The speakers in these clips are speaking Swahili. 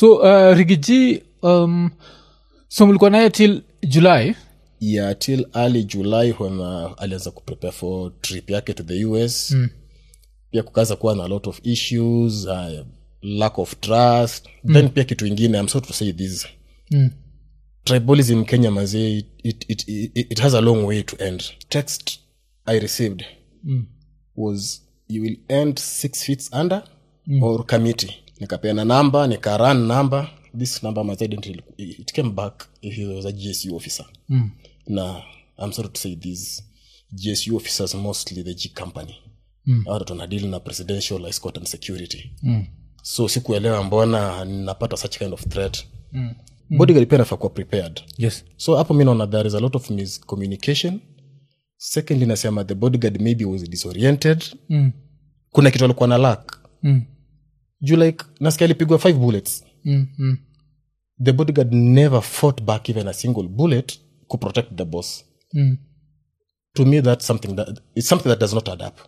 so uh, rigiji um, so mlikuwa naye till july yeah till early july when uh, alianza kuprepare for trip yake to the us mm. pia kukaza kuwa na a lot of issues uh, lack of trust mm. then pia kitu ingine i'm sorry to say this Mm. tribalism kenya mazee it, it, it, it, it has a long way to end text i received Mm. was you will end six feet under mm. or committee nikapeana namba nikaran number this number my identity it came back if he was a gsu officer Mm. na i'm sorry to say this gsu officers mostly the g company Mm. Hao watu wanadili na presidential escort and security Mm. so sikuelewa mbona napata such kind of threat mm. bodyguard pia nafaa kuwa prepared yes so hapo mi naona there is a lot of miscommunication secondly nasema the bodyguard maybe was disoriented mm. kuna kitu alikuwa na lack Mm. juu like nasikia alipigwa five bullets Mm. Mm. the bodyguard never fought back even a single bullet to protect the boss Mm. to me that's something that it's something that does not add up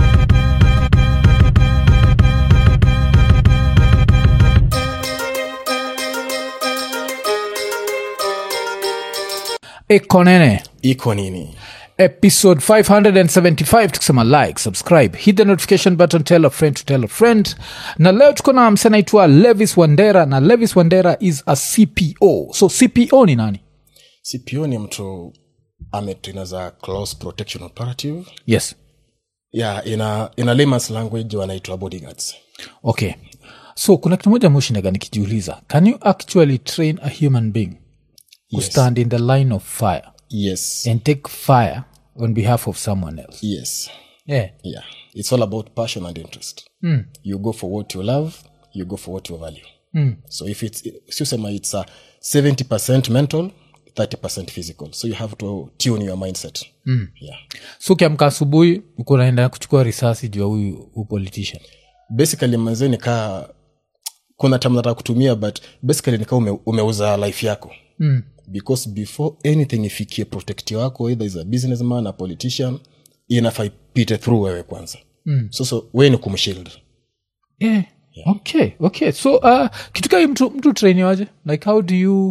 ekonene iko nini episode 575 tukisema like subscribe hit the notification button tell a friend to tell a friend na leo tuko na mse anaitwa levis wandera na levis wandera is a cpo so cpo ni nani cpo ni mtu ametrina za close protection operative yes yeah in a, in a layman's language wanaitwa bodyguards okay so kuna kitu moja moshindaga nikijiuliza can you actually train a human being to Yes. stand in the line of fire yes and take fire on behalf of someone else yes yeah yeah it's all about passion and interest mm. you go for what you love you go for what you value Mm. so if it's siusema it's a 70 mental 30 physical so you have to tune your mindset mm. yeah so ukiamka asubuhi uko naenda kuchukua risasi juu ya huyu huyu politician basically manze nikaa kuna tam nataka kutumia but basically nikaa ume, umeuza life yako mm. because before anything ifikie protecti wako either is a businessman a politician inafaa ipite through wewe kwanza Mm. so so we ni kumshield yeah. okay okay so uh, kitu kai mtu, mtu trainiwaje like how do you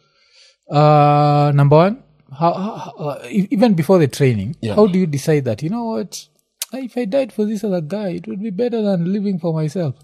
uh, number one how, how, uh, e- even before the training Yeah. how do you decide that you know what if i died for this other guy it would be better than living for myself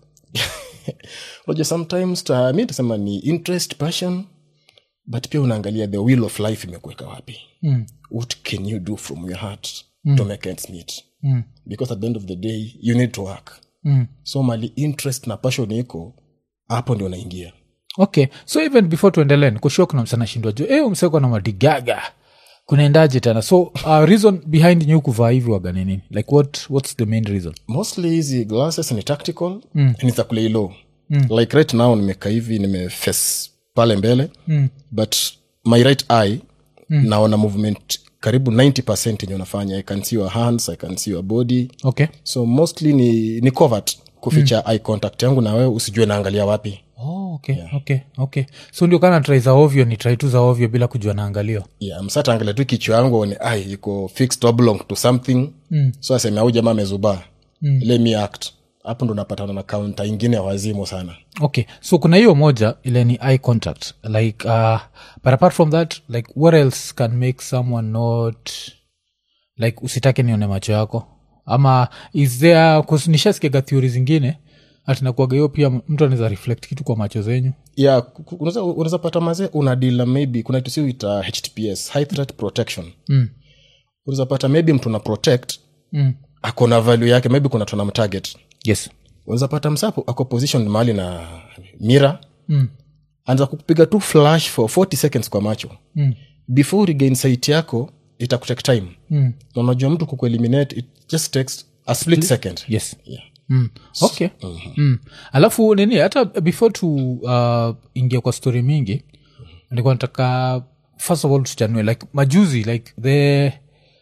unajua sometimes ta, mi tasema ni interest passion but pia unaangalia the will of life imekuweka wapi mm. what can you do from your heart mm. to make ends meet Mm. because at the end of the day you need to work Mm. so mali interest na passion iko hapo ndio unaingia okay so even before tuendelee nikushua kuna msana shindwa juu e mseko na madigaga kunaendaje tena so uh, reason behind nyu kuvaa hivi waga ni nini like what, what's the main reason mostly hizi glasses ni tactical mm. ni za kulay low mm. like right now nimeka hivi nimeface pale mbele Mm. but my right eye mm. naona movement karibu 90 yenye unafanya i can see your hands i can see your body okay so mostly ni, ni covert kuficha eye contact yangu na wewe usijue naangalia wapi oh, okay okay okay so ndio kana trai za ovyo ni trai tu za ovyo bila kujua naangalio yeah, msataangalia tu kichwa yangu aone ai iko fixed or belong to something mm. so aseme au jamaa amezubaa mm. let me act hapo ndo napatana na kaunta ingine ya wazimu sana okay so kuna hiyo moja ile ni eye contact like uh, but apart from that like what else can make someone not like usitake nione macho yako ama is there 'cause nishasikiaga theory zingine atinakuaga hiyo pia mtu anaweza reflect kitu kwa macho zenyu yeah, ku- ku- unaweza unaweza pata mazee una deal maybe kuna kitu siuita htps high threat protection mm. unaweza pata maybe mtu na protect Mm. ako na value yake maybe kuna tuna mtarget yes unaweza pata msapo ako position mahali na mira mm. anza kupiga tu flash for 40 seconds kwa macho Mm. before regain sight yako itakutake time Mm. na unajua mtu kukueliminate it just takes a split second yes yeah. mm. okay mm. alafu nini hata before tu uh, ingia kwa story mingi nilikuwa nataka first of all tuchanue like majuzi like the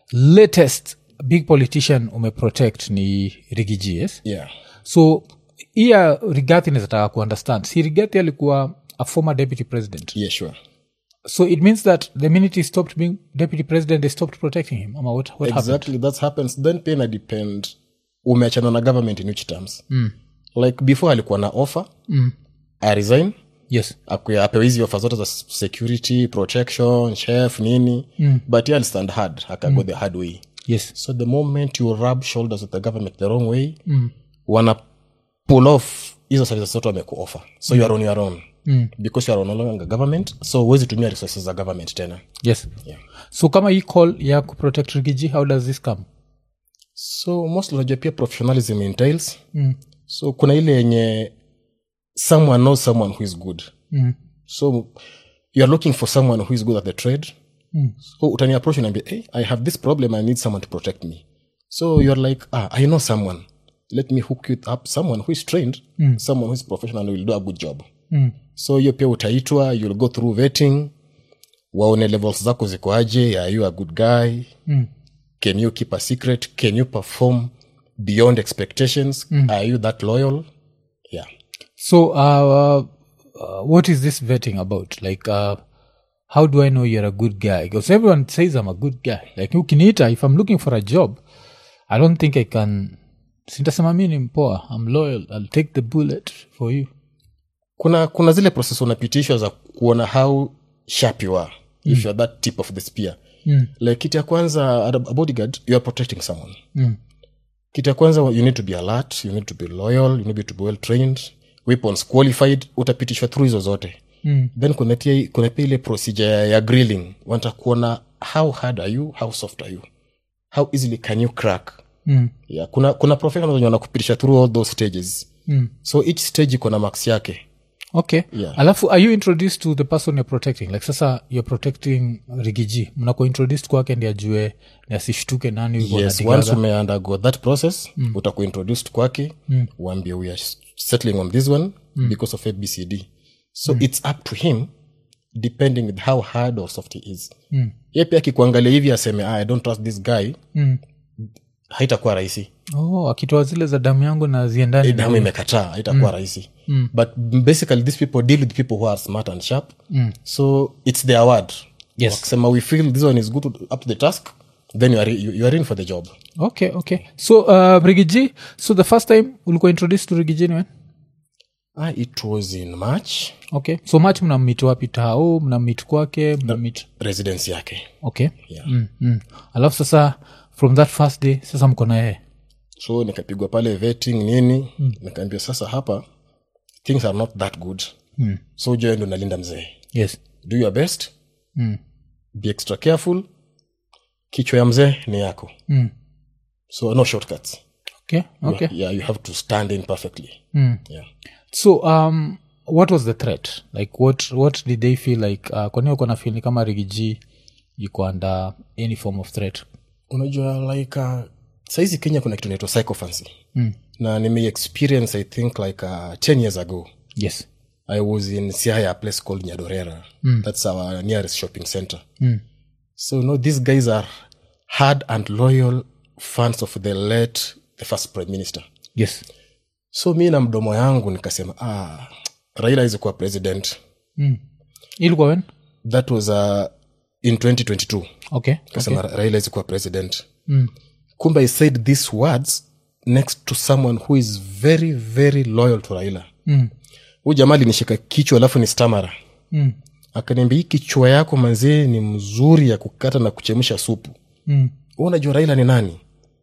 latest big politician umeprotect ni rigiji yes Yeah. so iya rigathi nizataka kuunderstand si rigathi alikuwa a former deputy president Yeah, sure. so it means that the minute he stopped being deputy president they stopped protecting him ama what, what happened exactly that happens then pia ina depend umeachana na government in which terms mm. like before alikuwa na offer Mm. i resign yes Akwe- apewe hizi ofa zote za s- security protection chef nini mm. but he understand hard akago mm. the hard way yes so the moment you rub shoulders with the government the wrong way mm. wana pull off hizo services zote wamekuoffer so you are on your own mm. because you are no longer government so huwezi tumia resources za government tena yes Yeah. so kama hii call ya kuprotect rigiji how does this come so most unajua pia professionalism entails mm. so kuna ile yenye someone knows someone who is good mm. so you are looking for someone who is good at the trade Mm. so utani approach unaambia hey, i have this problem i need someone to protect me so you're like ah, i know someone let me hook you up someone who is trained mm. someone who is professional and will do a good job Mm. so hiyo pia utaitwa you'll go through vetting waone levels zako ziko aje are you a good guy Mm. can you keep a secret can you perform beyond expectations mm. are you that loyal yeah so uh, uh, what is this vetting about like uh, how do i know you're a good guy because everyone says i'm a good guy like ukiniita if i'm looking for a job i don't think i can sintasema mi ni mpoa i'm loyal i'll take the bullet for you kuna kuna zile process unapitishwa za kuona how sharp you are mm. if you're that tip of the spear Mm. like kitu ya kwanza a a bodyguard you are protecting someone Mm. kitu ya kwanza you need to be alert you need to be loyal you need to be well trained weapons qualified utapitishwa through hizo zote Mm. then kuna tia- kuna pia ile procedure ya- ya grilling wanataka kuona how hard are you how soft are you how easily can you crack Mm. yeah, kuna kuna professionals wenye wanakupitisha through all those stages Mm. so each stage iko na max yake okay Yeah. alafu are you introduced to the person you're protecting like sasa you're protecting rigiji mnako introduced kwake ndi ajue ni asishtuke nani yuko yes anadigaga. once umeundergo that process mm. utakuwa introduced kwake mm. uambie we are settling on this one mm. because of abcd so mm. it's up to him depending with how hard or soft he is mm. ye pia akikuangalia hivi aseme ah, i don't trust this guy Mm. haitakuwa rahisi oh akitoa zile za damu yangu na ziendani na- damu imekataa haitakuwa rahisi but basically these people deal with people who are smart and sharp so it's their word Yes. wakisema we feel this one is good up to the task then you are, you, you are in for the job okay okay so uh, rigiji so the first time ulikuwa introduced to rigiji ni when ah, it was in march okay so much mnamit wapi tao mnamit kwake mnamit residence yake okay Yeah. mm, mm. alafu sasa from that first day sasa mko na yeye so nikapigwa pale vetting nini mm. nikaambia sasa hapa things are not that good mm. so ujue ndo nalinda mzee yes do your best mm. be extra careful kichwa ya mzee ni yako Mm. so no shortcuts okay okay yeah you have to stand in perfectly Mm. yeah so um what was the threat like what what did they feel like uh, kwani uko na feel ni kama rigiji yuko under any form of threat unajua like uh, saizi kenya kuna kitu naitwa psychophancy mm. na nime experience i think like uh, 10 years ago yes i was in siaya a place called nyadorera mm. that's our nearest shopping center Mm. so you know these guys are hard and loyal fans of the late the first prime minister yes so mi na mdomo yangu nikasema ah, raila awezi kuwa president mm. ilikuwa when that was uh, in 2022 okay kasema okay. raila awezi kuwa president Mm. kumbe i said these words next to someone who is very very loyal to raila Mm. huu jamaa alinishika kichwa alafu ni stamara Mm. akaniambia hii kichwa yako manzee ni mzuri ya kukata na kuchemsha supu Mm. Wewe unajua raila ni nani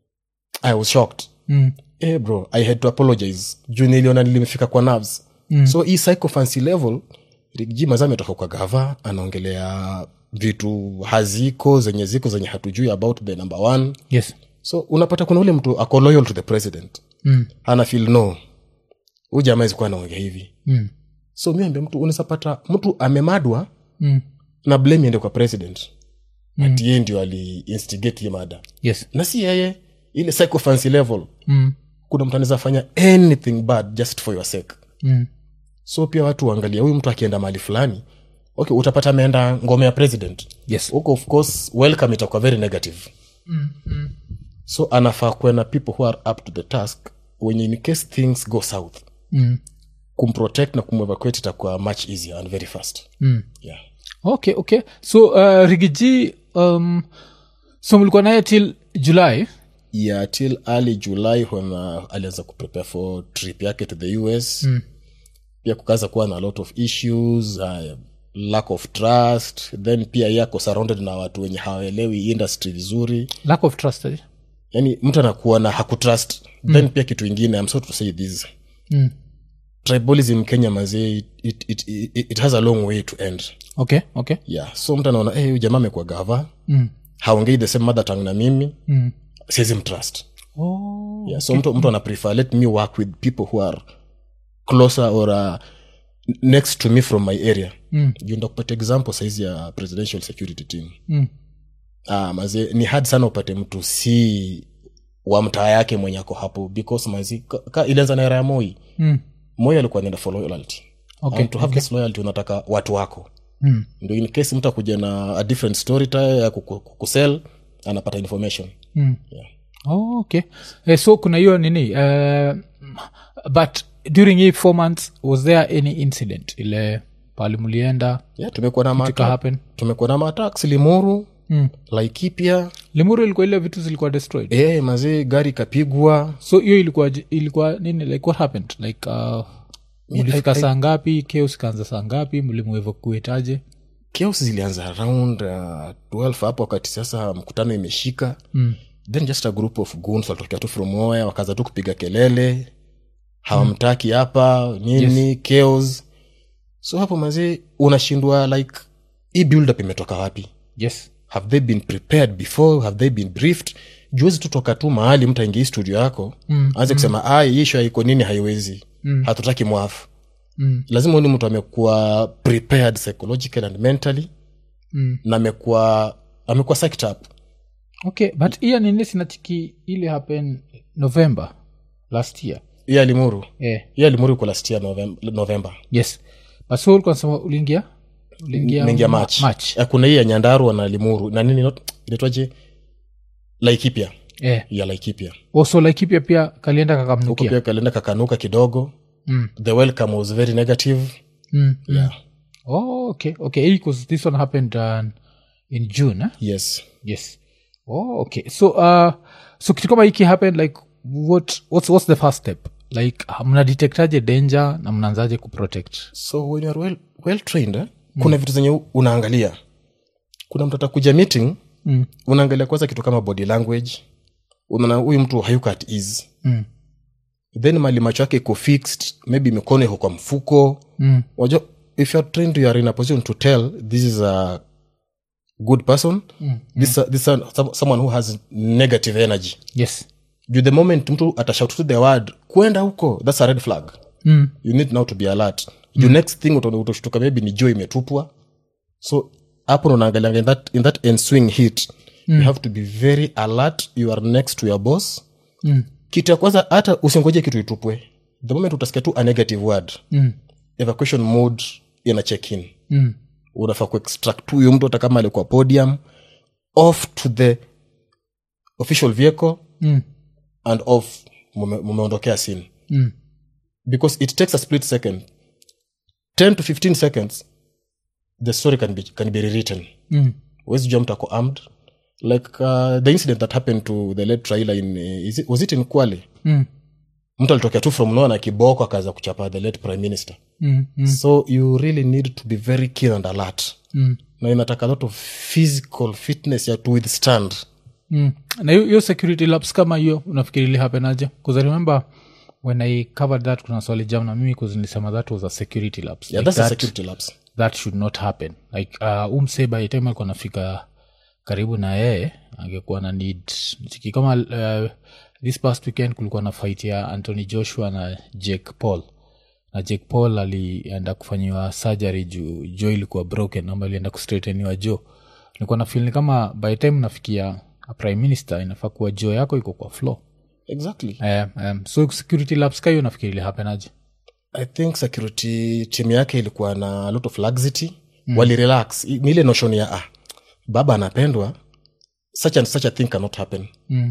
i was shocked Mm. eh bro i had to apologize juu niliona nilimefika kwa nerves mm. so hii psychophancy level ji mazaa ametoka kwa gava anaongelea vitu haziko zenye ziko zenye hatujui about the number one yes so unapata kuna ule mtu ako loyal to the president mm. ana feel no huu jamaa zikuwa anaongea hivi Mm. so mi ambia mtu unawezapata mtu amemadwa Mm. na blame ende kwa president mm. ati yeye ndio aliinstigate hii mada yes na si yeye ile psychophancy level mm. kuna mtu anaweza fanya anything bad just for your sake Mm. so pia watu waangalia huyu mtu akienda mahali fulani okay utapata ameenda ngome ya president yes huko of course welcome itakuwa very negative mm. Mm. so anafaa kuwe na people who are up to the task wenye in case things go south Mm. kumprotect na kumevacuate itakuwa much easier and very fast Mm. yeah okay okay so uh, rigiji um, so mlikuwa naye till july yeah till early july when uh, alianza kuprepare for trip yake to the us mm. pia kukaza kuwa na a lot of issues uh, lack of trust then pia yako surrounded na watu wenye hawaelewi industry vizuri lack of trust eh? yani mtu anakuwa na hakutrust then pia kitu ingine I'm sorry to say this mm. tribalism kenya mazee it, it, it, it, it has a long way to end okay okay yeah so mtu anaona hey, huyu jamaa amekuwa gava mm. haongei the same mother tongue na mimi Mm. siwezi mtrust Oh. yeah, so mtu, mtu ana prefer let me work with people who are closer or uh, next to me from my area Mm. juu ndakupata example saizi ya presidential security team Mm. ah, maze ni hard sana upate mtu si wa mtaa yake mwenye ako hapo because mazi ka, ka ilianza na era ya moi Mm. moi alikuwa anaenda for loyalty Okay, and to have this loyalty unataka watu wako Mm. ndo in case mtu akuja na a different story time ya kuku- kukusell anapata information Mm. yeah. Oh, okay eh, so kuna hiyo nini uh, but during hii four months was there any incident ile pali mlienda yeah, tumekuwa na ika mata happen tumekuwa na matax limuru mm. laikipia limuru ilikuwa ile vitu zilikuwa destroyed e, mazee gari ikapigwa so hiyo ilikuwa j- ilikuwa nini like what happened like uh, mlifika saa ngapi chaos ikaanza saa ngapi mlimuevakuetaje chaos zilianza around uh, 12 hapo wakati sasa mkutano imeshika mm. then just a group of goons walitokea tu from nowhere wakaanza tu kupiga kelele hawamtaki hapa nini yes. chaos so hapo mazee unashindwa like hii build up imetoka wapi yes have they been prepared before have they been briefed juwezi tutoka tu mahali mtu aingia hii studio yako Mm, aanze kusema "Ah, hii ishu haiko nini haiwezi Mm. hatutaki mwafu mm. lazima uni mtu amekuwa prepared psychological and mentally Mm. na amekuwa amekuwa psyched up okay but hiya nini sinachiki ili happen november last year hiyo alimuru eh. hiyo alimuru iko last year Novem- november yes but so ulikuwa nasema uliingia uliingia mengia ma- match match Eh, kuna hii ya nyandarua na limuru na nini not- inaitwaje laikipia eh. ya laikipia also laikipia pia kalienda huko kakamnukia pia kalenda kakanuka kidogo mm. the welcome was very negative mm. yeah. oh, okay okay because this one happened uh, in june eh? yes yes oh, okay so uh, so kitu kama hiki happen like what what's, what's the first step like mnadetectaje danger na mnaanzaje kuprotect so when youare well, well trained eh? kuna vitu zenye unaangalia kuna mtu atakuja meeting mm. unaangalia kwanza kitu kama body language unaona huyu mtu hayuko at ease Mm. then mali macho yake iko fixed maybe mikono iko kwa mfuko Mm. wajua if youare trained you are in a position to tell this is a good person Mm. this, this is some- someone who has negative energy yes juu the moment mtu atashout to the word kwenda huko that's a red flag mm. you need now to be alert juu next thing utaona- utashtuka maybe ni jo imetupwa so hapo ndo unaangalianga in that, in that enswing hit you have to be very alert you are next to your boss Mm. kitu ya kwanza hata usingoje kitu itupwe the moment utasikia tu a negative word Mm. evacuation mode ina check in Mm. unafaa kuextract huyu mtu hata kama alikuwa podium off to the official vehicle Mm. and off mume- mumeondokea scene Mm. because it takes a split second 10 to 15 seconds the story can be, can be rewritten Mm. wezi jua mtu ako armed like uh, the incident that happened to the late traila in uh, is it, was it in kwale Mm. mtu alitokea tu from noa na kiboko akaanza kuchapa the late prime minister Mm. Mm. so you really need to be very keen and alert Mm. na inataka a lot of physical fitness ya to withstand Mm. na hiyo hiyo security labs kama hiyo unafikiri ili happen aje bcause i remember when i covered that kuna swali jam na mimi bcause nilisema that was a security labs yeah, like that's a that, security lapse that should not happen like uh, umse by the time alikuwa nafika karibu na yeye angekuwa na need chiki kama uh, this past weekend kulikuwa na fight ya anthony joshua na jake paul na jake paul alienda kufanyiwa surgery juu jo ilikuwa broken ama alienda kustraighteniwa jo nilikuwa na feel ni kama by the time nafikia a prime minister inafaa kuwa jo yako iko kwa floor exactly um, um, so security labs kahiyo nafikiri ilihapenaje i think security team yake ilikuwa na a lot of laxity mm. walirelax I- ni ile notion ya ah, baba anapendwa such and such a thing cannot happen mm.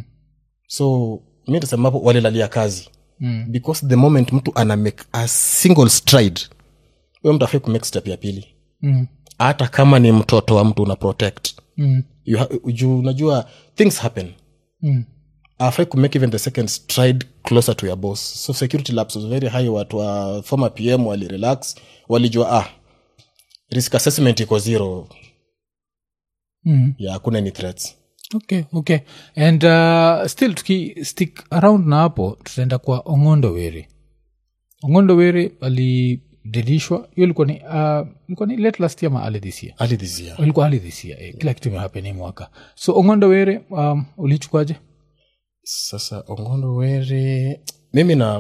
so mi tasemapo walilalia kazi Mm. because the moment mtu ana make a single stride huyo mtu afai kumake step ya pili Mm. hata kama ni mtoto wa mtu una protect Mm. You ha- juu unajua things happen Mm. afai kumake even the second stride closer to your boss so security labs was very high watu wa former pm walirelax walijua ah risk assessment iko zero Mm. ya hakuna any threats okay okay and uh, still tuki stick around na hapo tutaenda kwa ongondo were ongondo were alidilishwa hiyo ilikuwa ni uh, ilikuwa ni late last year ma early this year early this year ilikuwa early this year eh, kila kitu imehapeni mwaka so ongondo were um, ulichukuaje sasa ongondo were mimi na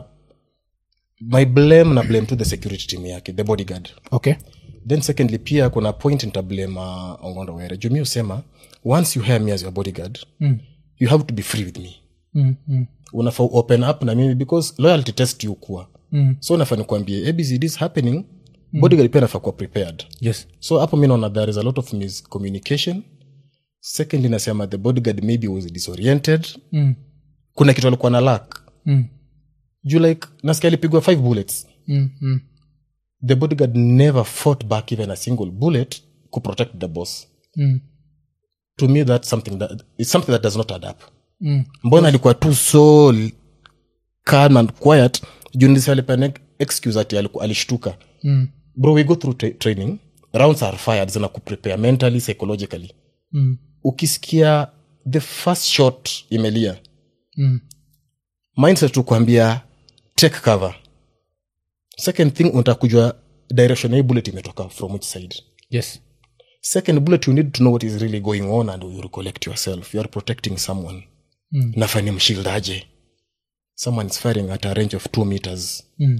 my blame na blame to the security team yake the bodyguard okay then secondly pia kuna point nitablame uh, ongondo were jumi usema once you hire me as your bodyguard Mm. you have to be free with me mm, mm, unafaa open up na mimi because loyalty test you kuwa mm. so nafaa nikuambie abcd is happening mm. bodyguard pia nafaa kuwa prepared yes so hapo mi naona there is a lot of miscommunication secondly nasema the bodyguard maybe was disoriented mm, kuna kitu alikuwa na lack mm, juu like nasikia alipigwa five bullets mm, mm, the bodyguard never fought back even a single bullet to protect the boss mm, to me that's something that it's something that does not add up mm. mbona alikuwa tu so l- calm and quiet juu ndisi alipana excuse ati aliku- alishtuka Mm, bro we go through tra- training rounds are fired zina kuprepare mentally psychologically mm, ukisikia the first shot imelia mm, mindset tu kuambia take cover second thing unataka kujua direction ya hii bullet imetoka from which side yes second bullet you need to know what is really going on and you recollect yourself you are protecting someone Mm. nafani mshildaje someone is firing at a range of two meters mm,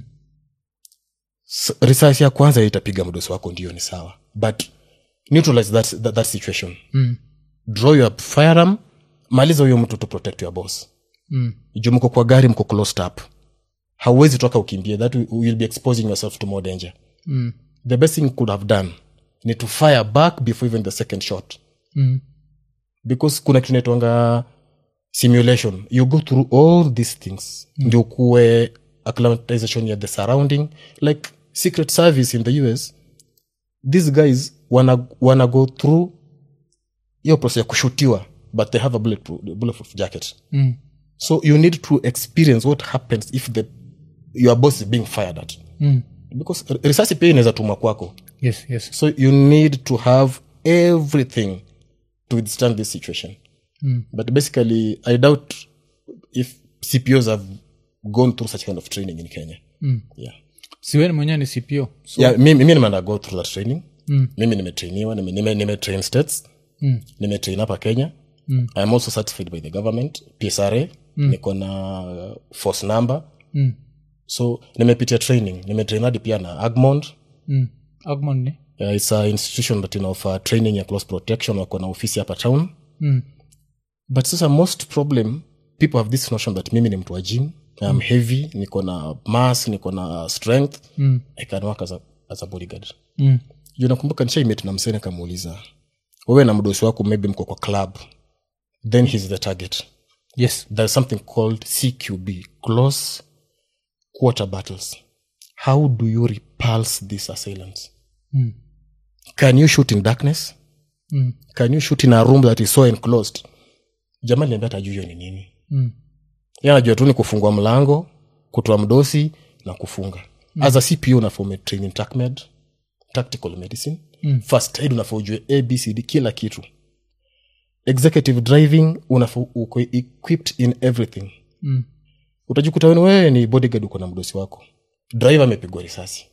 S- risasi ya kwanza itapiga mdosi wako ndio ni sawa but neutralize that, that, that situation mm, draw your firearm maliza huyo mtu to protect your boss mm, juu mko kwa gari mko closed up hauwezi toka ukimbie that will- will be exposing yourself to more danger mm, the best thing you could have done ni to fire back before even the second shot mm, because kuna kitu naitwanga simulation you go through all these things mm. ndio kuwe acclimatization ya the surrounding like secret service in the us these guys wana, wana go through hiyo process ya kushutiwa but they have a bulletproof, bulletproof jacket mm, so you need to experience what happens if the your boss is being fired at mm. because r- risasi pia inaweza tumwa kwako yes yes so you need to have everything to withstand this situation Mm. but basically i doubt if cpos have gone through such kind of training in kenya Mm. yeah siweni mwenyewe ni cpo so, yeah mimi mimi nimeenda go through that training Mm. mimi nimetrainiwa nime, nime, nime states Mm. nimetrain hapa kenya Mm. i am also certified by the government psra niko na uh, force number mm, so nimepitia training nimetrain hadi pia na agmond mm. agmon ni uh, its a institution that inaoffer training ya close protection wako na ofisi hapa town mm, but sasa most problem people have this notion that mimi ni mtu wa gym I'm heavy niko na mass niko na strength mm, i can work as a, as a bodyguard mm, juu nakumbuka nishaimit na msene kamuuliza wewe na mdosi wako maybe mko kwa club then he's the target yes there's something called cqb close quarter battles how do you repulse these assailants mm, can you shoot in darkness mm, can you shoot in a room that is so enclosed jamani niambia hata juu hiyo ni nini mm, Yeye anajua tu ni kufungua mlango kutoa mdosi na kufunga mm. as a cpu unafaa umetrain in TACMED, tactical medicine Mm. first aid unafaa ujue abcd kila kitu executive driving unafaa uko equipped in everything mm, utajikuta wen wewe ni bodyguard uko na mdosi wako driver amepigwa risasi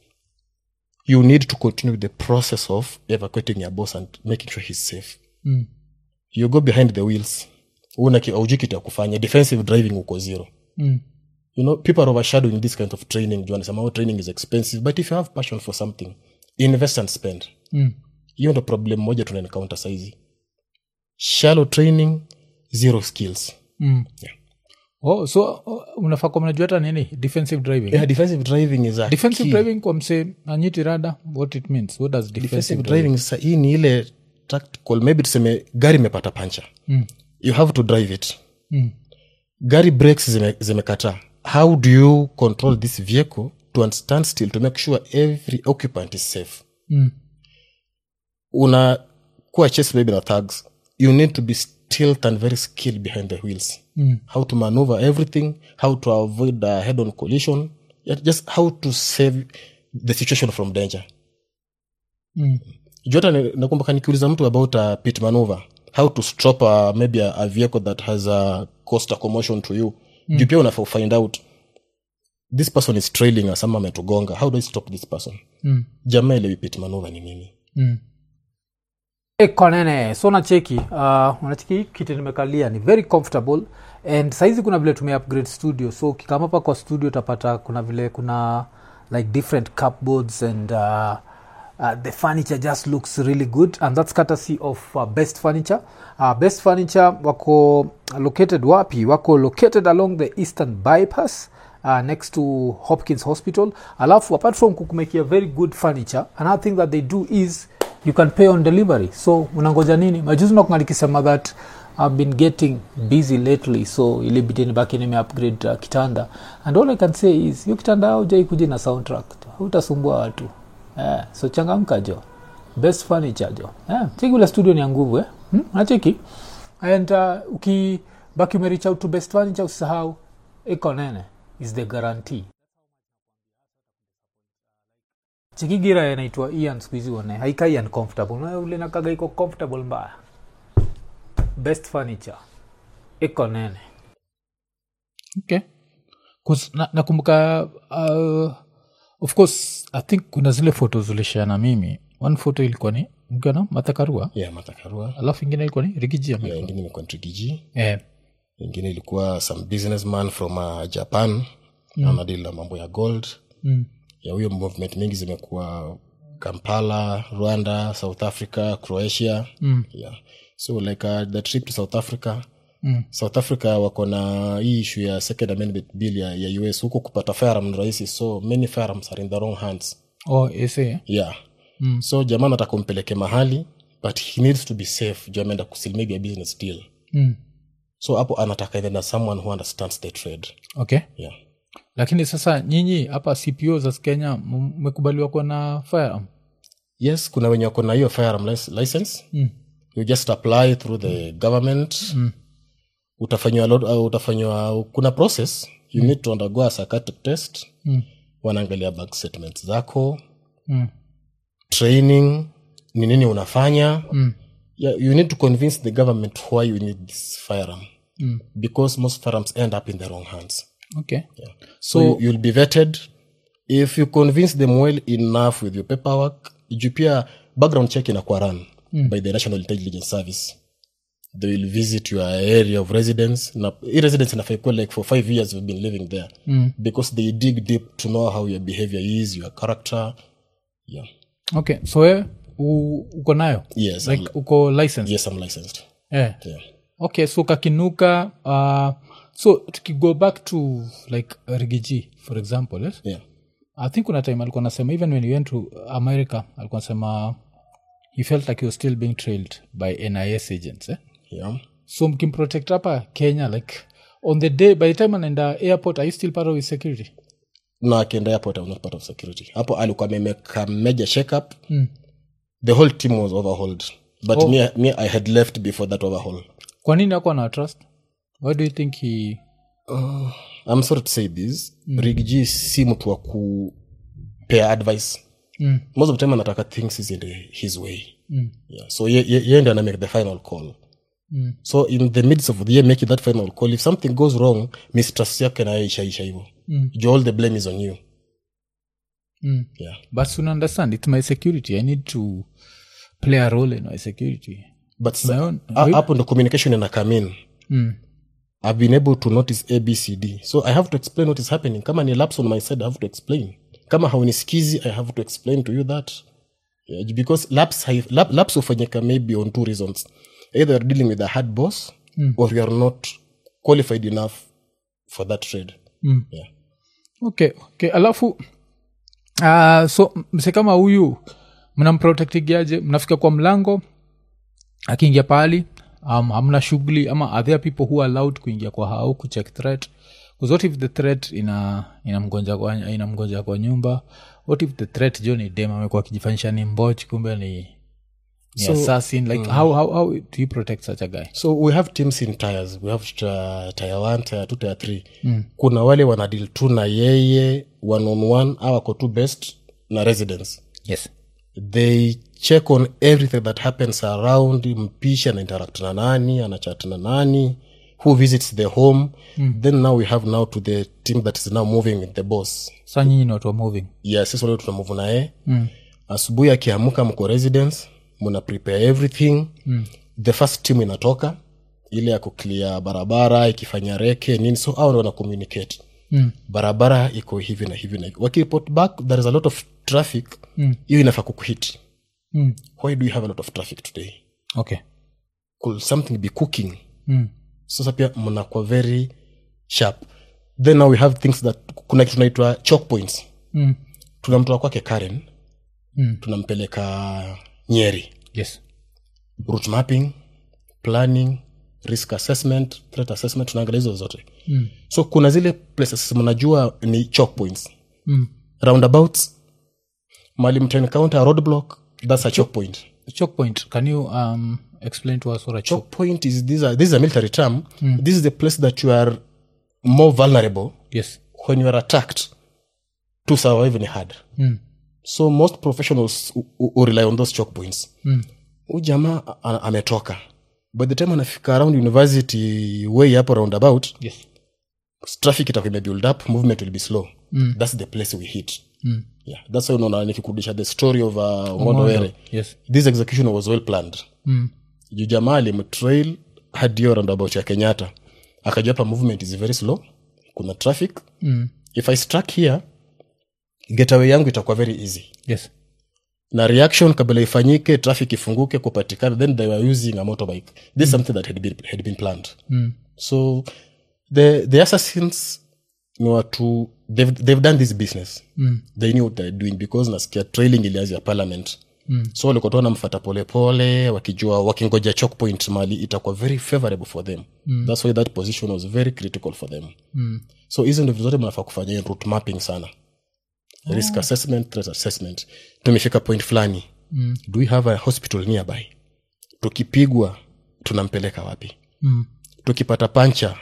you need to continue the process of evacuating your boss and making sure he's safe mm, you go behind the wheels una aujui kitu ya kufanya defensive driving uko zero mm, you know people are overshadowing this kind of training juu anasema oh, training is expensive but if you have passion for something invest and spend mm, hiyo ndo problem moja tuna encounter saizi shallow training zero skills mm. Yeah. oh, so oh, unafaa kwa mnajua hata nini defensive driving yeah, defensive driving is a defensive key. driving kwa mse anyiti rada what it means what does defensive, defensive driving driving sa hii ni ile tactical maybe tuseme gari imepata pancha Mm. you have to drive it Mm, gari breaks zime- zimekataa how do you control this vehicle to stand still to make sure every occupant is safe mm, una kuwa chase maybe na thugs you need to be tilt and very skilled behind the wheels how to maneuver everything how to avoid a head on collision yeah, just how to save the situation from danger Mm. juu hata ni- nakumbuka nikiuliza mtu about a pit maneuver how to stop a, maybe a, a vehicle that has a cost a commotion to you mm. juu pia unafaa find out this person is trailing us ama ametugonga how do i stop this person Mm. jamaa elewi pit maneuver ni nini Mm. Hey, konene so nacheki uh, unacheki hii kiti nimekalia ni very comfortable and saizi kuna vile tume upgrade studio so ukikama hapa kwa studio utapata kuna vile kuna like different cupboards and uh, uh, the furniture just looks really good and that's courtesy of uh, best furniture uh, best furniture wako located wapi wako located along the eastern bypass uh, next to hopkins hospital alafu apart from kukumekia very good furniture another thing that they do is you can pay on delivery so unangoja nini majuzi nakunga nikisema that i've been getting busy lately so ilibidi nibaki nime upgrade uh, kitanda and all i can say is hiyo kitanda haujai kuja na soundtrack hautasumbua watu eh, so changamka jo best furniture jo eh, cheki ule studio ni ya nguvu eh? hmm? nacheki and uh, ukibaki umerich out to best furniture usisahau iko nene is the guarantee chikigira inaitwa ian skuhizi one haikai uncomfortable Na ule nakaga iko comfortable mbaya best furniture iko nene okay 'Cause na- nakumbuka uh, of course i think kuna zile photos ulishare na mimi one photo ilikuwa ni mgana mathakarua yeah matakarua alafu ingine ilikuwa ni rigijia yeah, ingine imekuwa trikiji eh, ingine ilikuwa some businessman from uh, japan mm. anadili na mambo ya gold mm, ya huyo movement mingi zimekuwa kampala rwanda south africa croatia mm, yeah. so like uh, the trip to south africa mm, south africa wako na hii issue ya second amendment bill ya, ya us huko kupata firearm ni rahisi so many firearms are in the wrong hands oh, ese yeah Mm. so jamaa nataka umpeleke mahali but he needs to be safe juu ameenda kusil maybe a business deal mm. so hapo anataka either na someone who understands the trade okay yeah lakini sasa nyinyi hapa cpo za kenya m- mmekubaliwa kuwa na firearm yes kuna wenye wako na hiyo firearm lic- license mm. you just apply through the government Mm. utafanywa lot- uh, utafanywa kuna process you need to undergo a psychiatric test Mm. wanaangalia bank statements zako Mm. training ni nini unafanya Mm. yeah, you need to convince the government why you need this firearm Mm. because most firearms end up in the wrong hands okay yeah. so, you, you'll be vetted if you convince them well enough with your paperwork juu pia background check inakuwa run mm. by the national intelligence service they will visit your area of residence na hii residence inafaa ikuwe like for five years you've been living there Mm. because they dig deep to know how your behavior is your character yeah okay so we u- uko nayo yes like I'm, uko license yes i'm licensed eh. yeah okay so kakinuka uh, so tukigo back to like rigiji for example yes? yeah i think kuna time alikuwa nasema even when he went to america alikuwa nasema he felt like he was still being trailed by nis agents eh? yeah so mkimprotect hapa kenya like on the day by the time anaenda airport are you still part of his security no akienda airport i'm not part of security hapo alikuwa amemeka major shakeup Mm. the whole team was overhauled but me, me i had left before that overhaul kwa nini ako na trust why do you think he uh, i'm sorry to say this mm. rigg si mtu wa kupea advice mm. most of the time anataka things ziende his way Mm. yeah. so ye, ye, ye ndio ana make the final call Mm. so in the midst of the year making that final call if something goes wrong mistrust yake nayo ishaisha hivo Mm. Juu all the blame is on you Mm. yeah but you understand it's my security i need to play a role in my security but my sa- own ha- hapo ndo communication ina come in mm. i've been able to notice abcd so i have to explain what is happening kama ni laps on my side i have to explain kama haunisikizi i have to explain to you that yeah, because laps, hai- lap, laps hufanyika maybe on two reasons either you're dealing with a hard boss mm. or you are not qualified enough for that trade Mm. yeah. okay okay alafu uh, so mse kama huyu mnamprotectigiaje mnafika kwa mlango akiingia pahali um, hamna shughuli ama are there people who are allowed kuingia kwa hao kucheck threat 'Cause what if the threat ina inamgonja kwa, inamgonja kwa nyumba what if the threat jo ni dem amekuwa akijifanyisha ni mboch kumbe ni ni So- assassin like how, how, how do you protect such a guy so we have teams in tires we have uh, tire one tire two tire three mm. kuna wale wanadil tu na yeye one on one au wako tu best na residence yes they check on everything that happens around mpishi ana interact na nani anachat na nani who visits the home mm. then now we have now to the team that is now moving with the boss sa nyinyi ni watu wa moving yes sisi wale tunamuvu naye mm. asubuhi akiamuka mko residence muna prepare everything mm. the first team inatoka ile ya kuklia barabara ikifanya reke nini so au wana communicate mm. barabara iko hivi na hivi na hivi wakireport back there is a lot of traffic hiyo mm. inafaa kukuhit mm. why do you have a lot of traffic today okay could something be cooking mm. sasa pia mnakuwa very sharp then now we have things that kuna kitu naitwa choke points Mm. tunamtoa kwake karen Mm. tunampeleka nyeri yes route mapping planning risk assessment threat assessment tunaangalia hizo zote mm. so kuna zile places mnajua ni choke points mm. roundabouts mali mtencounter roadblock that's a choke point choke point can you um, explain to us what a choke choke point is this, a, this is a military term this is the place that you are more vulnerable yes when you are attacked to survive ni hard mm. so most professionals who- who who rely on those choke points Mm. hu jamaa a- a- ametoka by the time anafika around university way hapo roundabout yes traffic itakuwa imebuild up movement will be slow mm. that's the place we hit mm. yeah that's why unaona nikikurudisha the story of uh, ngondo were yes this execution was well planned mm. juu jamaa alimtrail hadi hiyo roundabout ya kenyatta akajua hapa movement is very slow kuna traffic Mm. if i struck here getaway yangu itakuwa very easy yes na reaction kabla ifanyike traffic ifunguke kupatikana then they were using a motorbike this is something that had been, had been planned mm. so the, the assassins ni watu they've, they've done this business Mm. they knew what they're doing because nasikia trailing ilianzia parliament mm. so walikuwa tu wanamfata polepole wakijua wakingoja choke point mali itakuwa very favorable for them mm. that's why that position was very critical for them Mm. so hizo ndio vitu zote mnafaa kufanya hiyo route mapping sana risk assessment threat assessment tumefika point fulani Mm. do we have a hospital nearby tukipigwa tunampeleka wapi Mm. tukipata pancha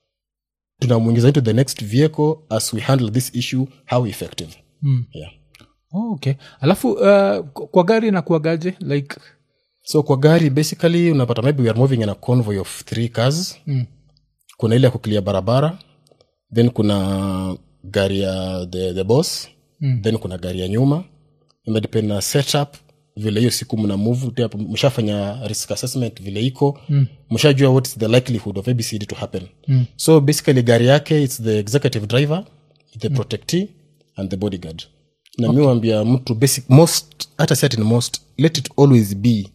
tunamwingiza into the next vehicle as we handle this issue how effective Mm. yeah. Oh, okay alafu uh, kwa gari na kuagaje like so kwa gari basically unapata maybe we are moving in a convoy of three cars Mm. kuna ile ya kuclear barabara then kuna gari ya the, the boss Mm. then kuna gari ya nyuma inadepend na setup vile hiyo siku mna move tena mshafanya risk assessment vile iko Mm. mshajua what is the likelihood of abcd to happen Mm. so basically gari yake its the executive driver the protectee and the bodyguard na mi wambia mtu basic most hata si ati ni most let it always be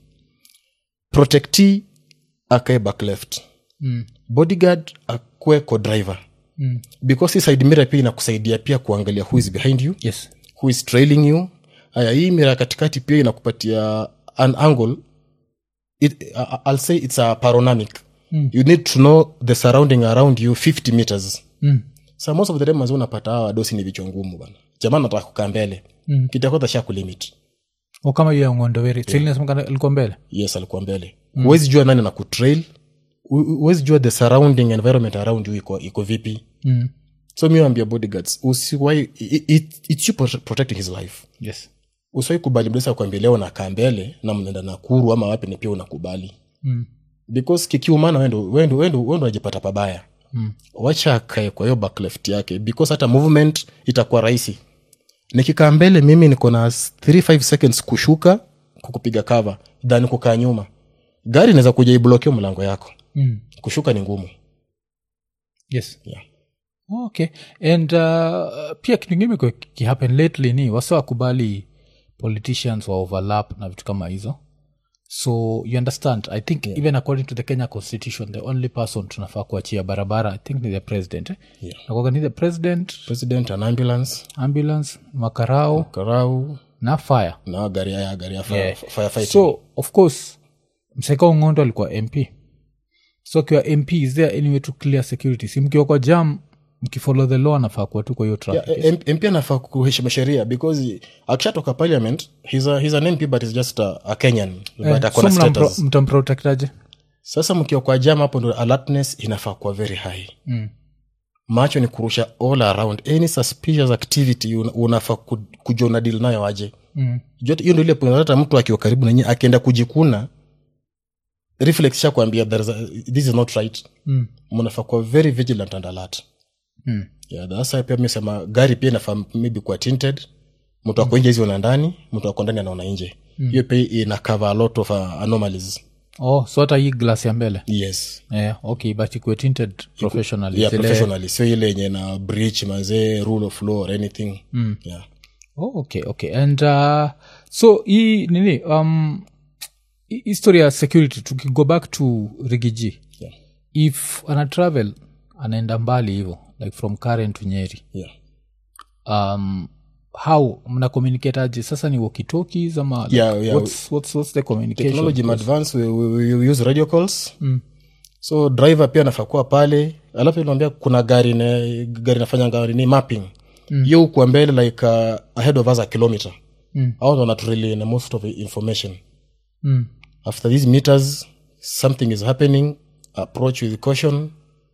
protectee akae back left Mm. bodyguard akwe co driver Mm. because hii side mirror pia inakusaidia pia kuangalia who is behind you yes who is trailing you aya hii mira katikati pia inakupatia an angle it, uh, i'll say it's a paronamic Mm. you need to know the surrounding around you 50 meters mm. so most of the time mazi unapata hawa wadosi ni vichwa ngumu bana jamaa nataka kukaa mbele Mm. kitakodha sha kulimit o kama hiyo ya ngondoweri yeah. ilikuwa mbele yes alikuwa mbele huwezi jua nani na kutrail Hu- huwezi jua the surrounding environment around you iko, iko vipi mm. so mi wambia bodyguards usiwai it, it, it's you prote- protecting his life yes usiwai kubali mdesa kuambia leo nakaa mbele na mnaenda nakuru ama wapi ni pia unakubali mm. because kikiumana wendo wendo wendo wendo unajipata pabaya Mm. wacha akae kwa hiyo back left yake because hata movement itakuwa rahisi nikikaa mbele mimi niko na 35 seconds kushuka kukupiga cover than kukaa nyuma gari inaweza kuja iblokio mlango yako Mm. kushuka ni ngumu yes yeah. okay and uh, pia kitu ingine imekuwa kihappen lately ni wasa wakubali politicians wa overlap na vitu kama hizo so you understand i think yeah. even according to the kenya constitution the only person tunafaa kuachia barabara i think ni the president eh? Yeah. nakwaga ni the president president an ambulance ambulance makarao karau na fire na gari ya gari ya fire, Yeah. firefighting. so of course mseka ung'ondo alikuwa mp so akiwa mp is there any way to clear security si mkiwa kwa jam mkifollow the law anafaa kuwa tu kwa hiyo traffic Yeah, M- mp anafaa kuheshimu sheria because akishatoka parliament he's, a, he's an mp but he's just a, a kenyan but Eh, ako so na status. mnampro- mtamprotectaje sasa mkiwa kwa jam hapo ndo alertness inafaa kuwa very high Mm. macho ni kurusha all around any suspicious activity una- unafaa ku- kujua una deal nayo aje Mm. Jua hiyo ndo ile point hata mtu akiwa karibu nanyi akienda kujikuna reflex sha kuambia there is a, this is not right Mm. mnafaa kuwa very vigilant and alert Mm. yeah, sasa pia mesema gari pia inafaa maybe kuwa tinted mtu ako nje hizi ona ndani mtu ako ndani anaona nje hiyo pia ina cover a lot of uh, anomalies oh so hata hii glass ya mbele yes yeah, okay but ikuwe tinted professionally yeah, Zile- professionally sio ile yenye na breach mazee rule of law or anything mm. yeah. oh, okay okay and uh, so hii nini um hi- history ya security tukigo back to rigiji Yeah. if ana travel anaenda mbali hivo like from karen to nyeri Yeah. um how mna communicate aje sasa ni walkie-talkies ama like, Yeah, yeah. What's, what's, what's the communication technology advance we, we, we use radio calls mm. so driver pia anafaa kuwa pale alafu inaambia kuna gari ne, gari nafanya gari ni mapping mm. yo kuwa mbele like uh, ahead of us a kilometer Mm. au ndo naturally na most of the information mm. after these meters something is happening approach with caution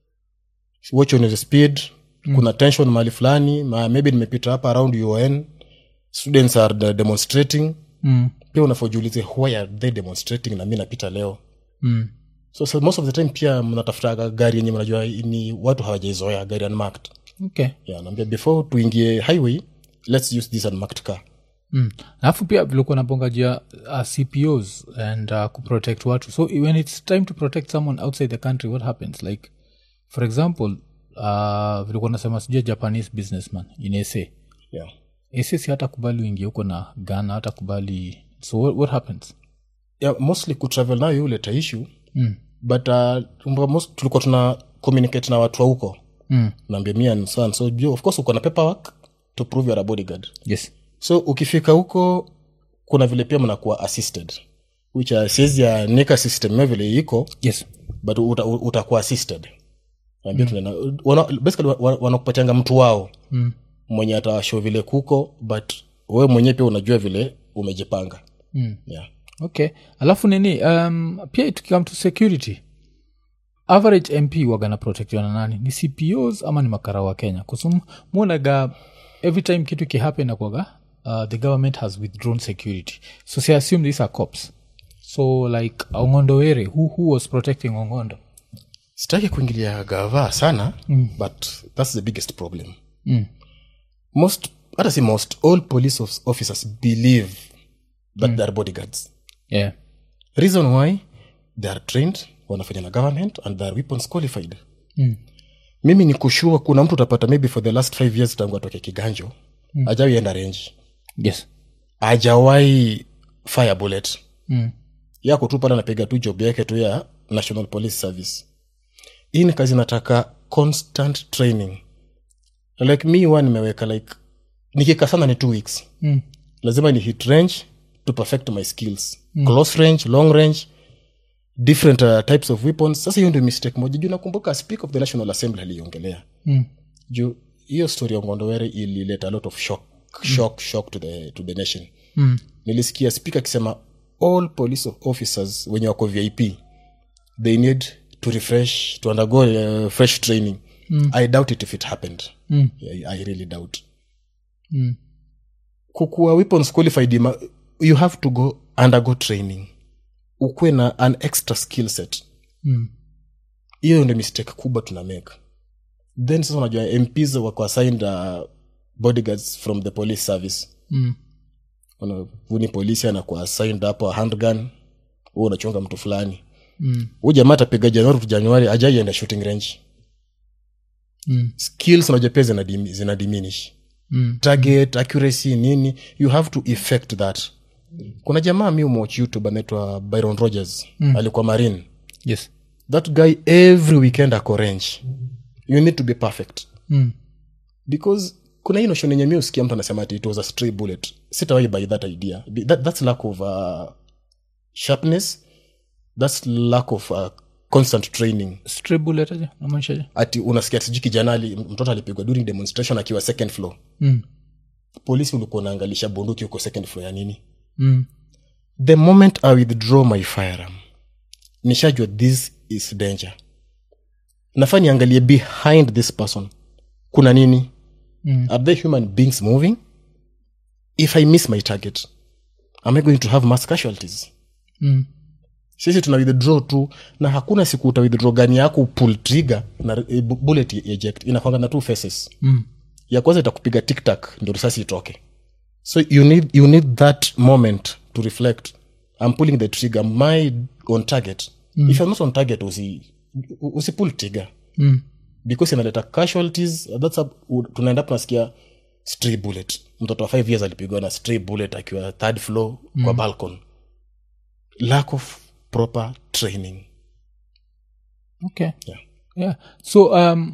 watch on your speed mm. kuna tension mahali fulani ma maybe nimepita hapa around un students are de- demonstrating Mm. pia unafojiulize why are they demonstrating na mi napita leo Mm. so, so most of the time pia mnatafuta gari yenye mnajua ni watu hawajaizoea gari unmarked okay yeah, naambia before tuingie highway let's use this unmarked car Mm. alafu pia vilikuwa nabonga juu ya uh, cpos and uh, kuprotect watu so when it's time to protect someone outside the country what happens like for example uh, vilikuwa nasema sijua japanese businessman in sa yeah. sa si hata kubali uingie huko na ghana hata kubali so what, what happens Yeah, mostly kutravel nayo huleta issue mm. but uh, kumbuka most, tulikuwa tuna communicate na watu wa huko Mm. naambia mi and so and so juu of course uko na paperwork to prove you're a bodyguard yes so ukifika huko kuna vile pia mnakuwa assisted which uh, siwezi anika system yo vile iko yes but uta, utakuwa assisted Naambia tunaenda- wana, basically wa- wa- wanakupatianga mtu wao mm. mwenye atawasho vile kuko but wewe mwenyewe pia unajua vile umejipanga Mm. yeah. okay alafu nini um, pia tukikam to security average mp wagana protectiwa na nani ni cpos ama ni makara wa kenya kusum muonaga every time kitu kihappen akwaga uh, the government has withdrawn security so si assume these are cops so like ongondo were who, who was protecting ongondo sitaki kuingilia gava sana mm. but that's the biggest problem mm. most hata si most all police of- officers believe that mm. they are bodyguards yeah reason why they are trained wanafanya na government and they are weapons qualified mm. mimi ni kushua kuna mtu utapata maybe for the last five years tangu atoke kiganjo mm. ajawai enda range yes ajawai fire bullet mm. yako tu pale anapiga tu job yake tu ya national police service hii ni kazi nataka constant training like mi wa nimeweka like nikika sana ni two weeks Mm. lazima ni hit range to perfect my skills mm. close range long range different uh, types of weapons sasa hiyo ndio mistake moja juu nakumbuka speak of the national assembly aliongelea Mm. juu hiyo story ya ngondowere ilileta a lot of shock shock shock to the, to the nation Mm. nilisikia speaker akisema all police officers wenye wako vip they need to refresh to undergo uh, fresh training mm. i doubt it if it happened Mm. yeah, i really doubt Mm. kukuwa weapons qualified ima, you have to go undergo training ukuwe na an extra skill set Mm. hiyo ndio mistake kubwa tuna make then sasa unajua mps wako assigned uh, bodyguards from the police service Mm. huni polisi anakuwa assigned hapo a handgun hu unachunga mtu fulani Mm. huu jamaa atapiga januari to januari ajaienda shooting range Mm. skills unajua pia zina, dim- zina diminish Mm. target accuracy nini you have to effect that kuna jamaa mi umwatch youtube anaitwa byron rogers mm. alikuwa marine yes that guy every weekend ako range you need to be perfect mm. because kuna hii notion yenye mi usikia mtu anasema ati it was a stray bullet sitawai by that idea Be- that, that's lack of uh, sharpness that's lack of uh, constant training stray bullet aje namaanishaje ati unasikia sijui kijana ali- mtoto alipigwa during demonstration akiwa second floor mm. polisi ulikuwa unaangalisha bunduki huko second floor ya nini mm. the moment i withdraw my firearm nishajua this is danger nafaa niangalie behind this person kuna nini Mm. are they human beings moving if i miss my target am i going to have mass casualties Mm. sisi tuna withdraw tu na hakuna siku uta withdraw gani yako pull trigger na e, bu- bullet eject inakwanga na two faces Mm. ya kwanza itakupiga tiktak ndio risasi itoke so you need, you need that moment to reflect i'm pulling the trigger am I on target mm. if you're not on target usi, usi pull trigger Mm. because inaleta casualties that's a, u- tunaenda tunasikia stray bullet mtoto wa 5 years alipigwa na stray bullet akiwa third floor mm. kwa balcon lack of proper training okay Yeah. yeah so um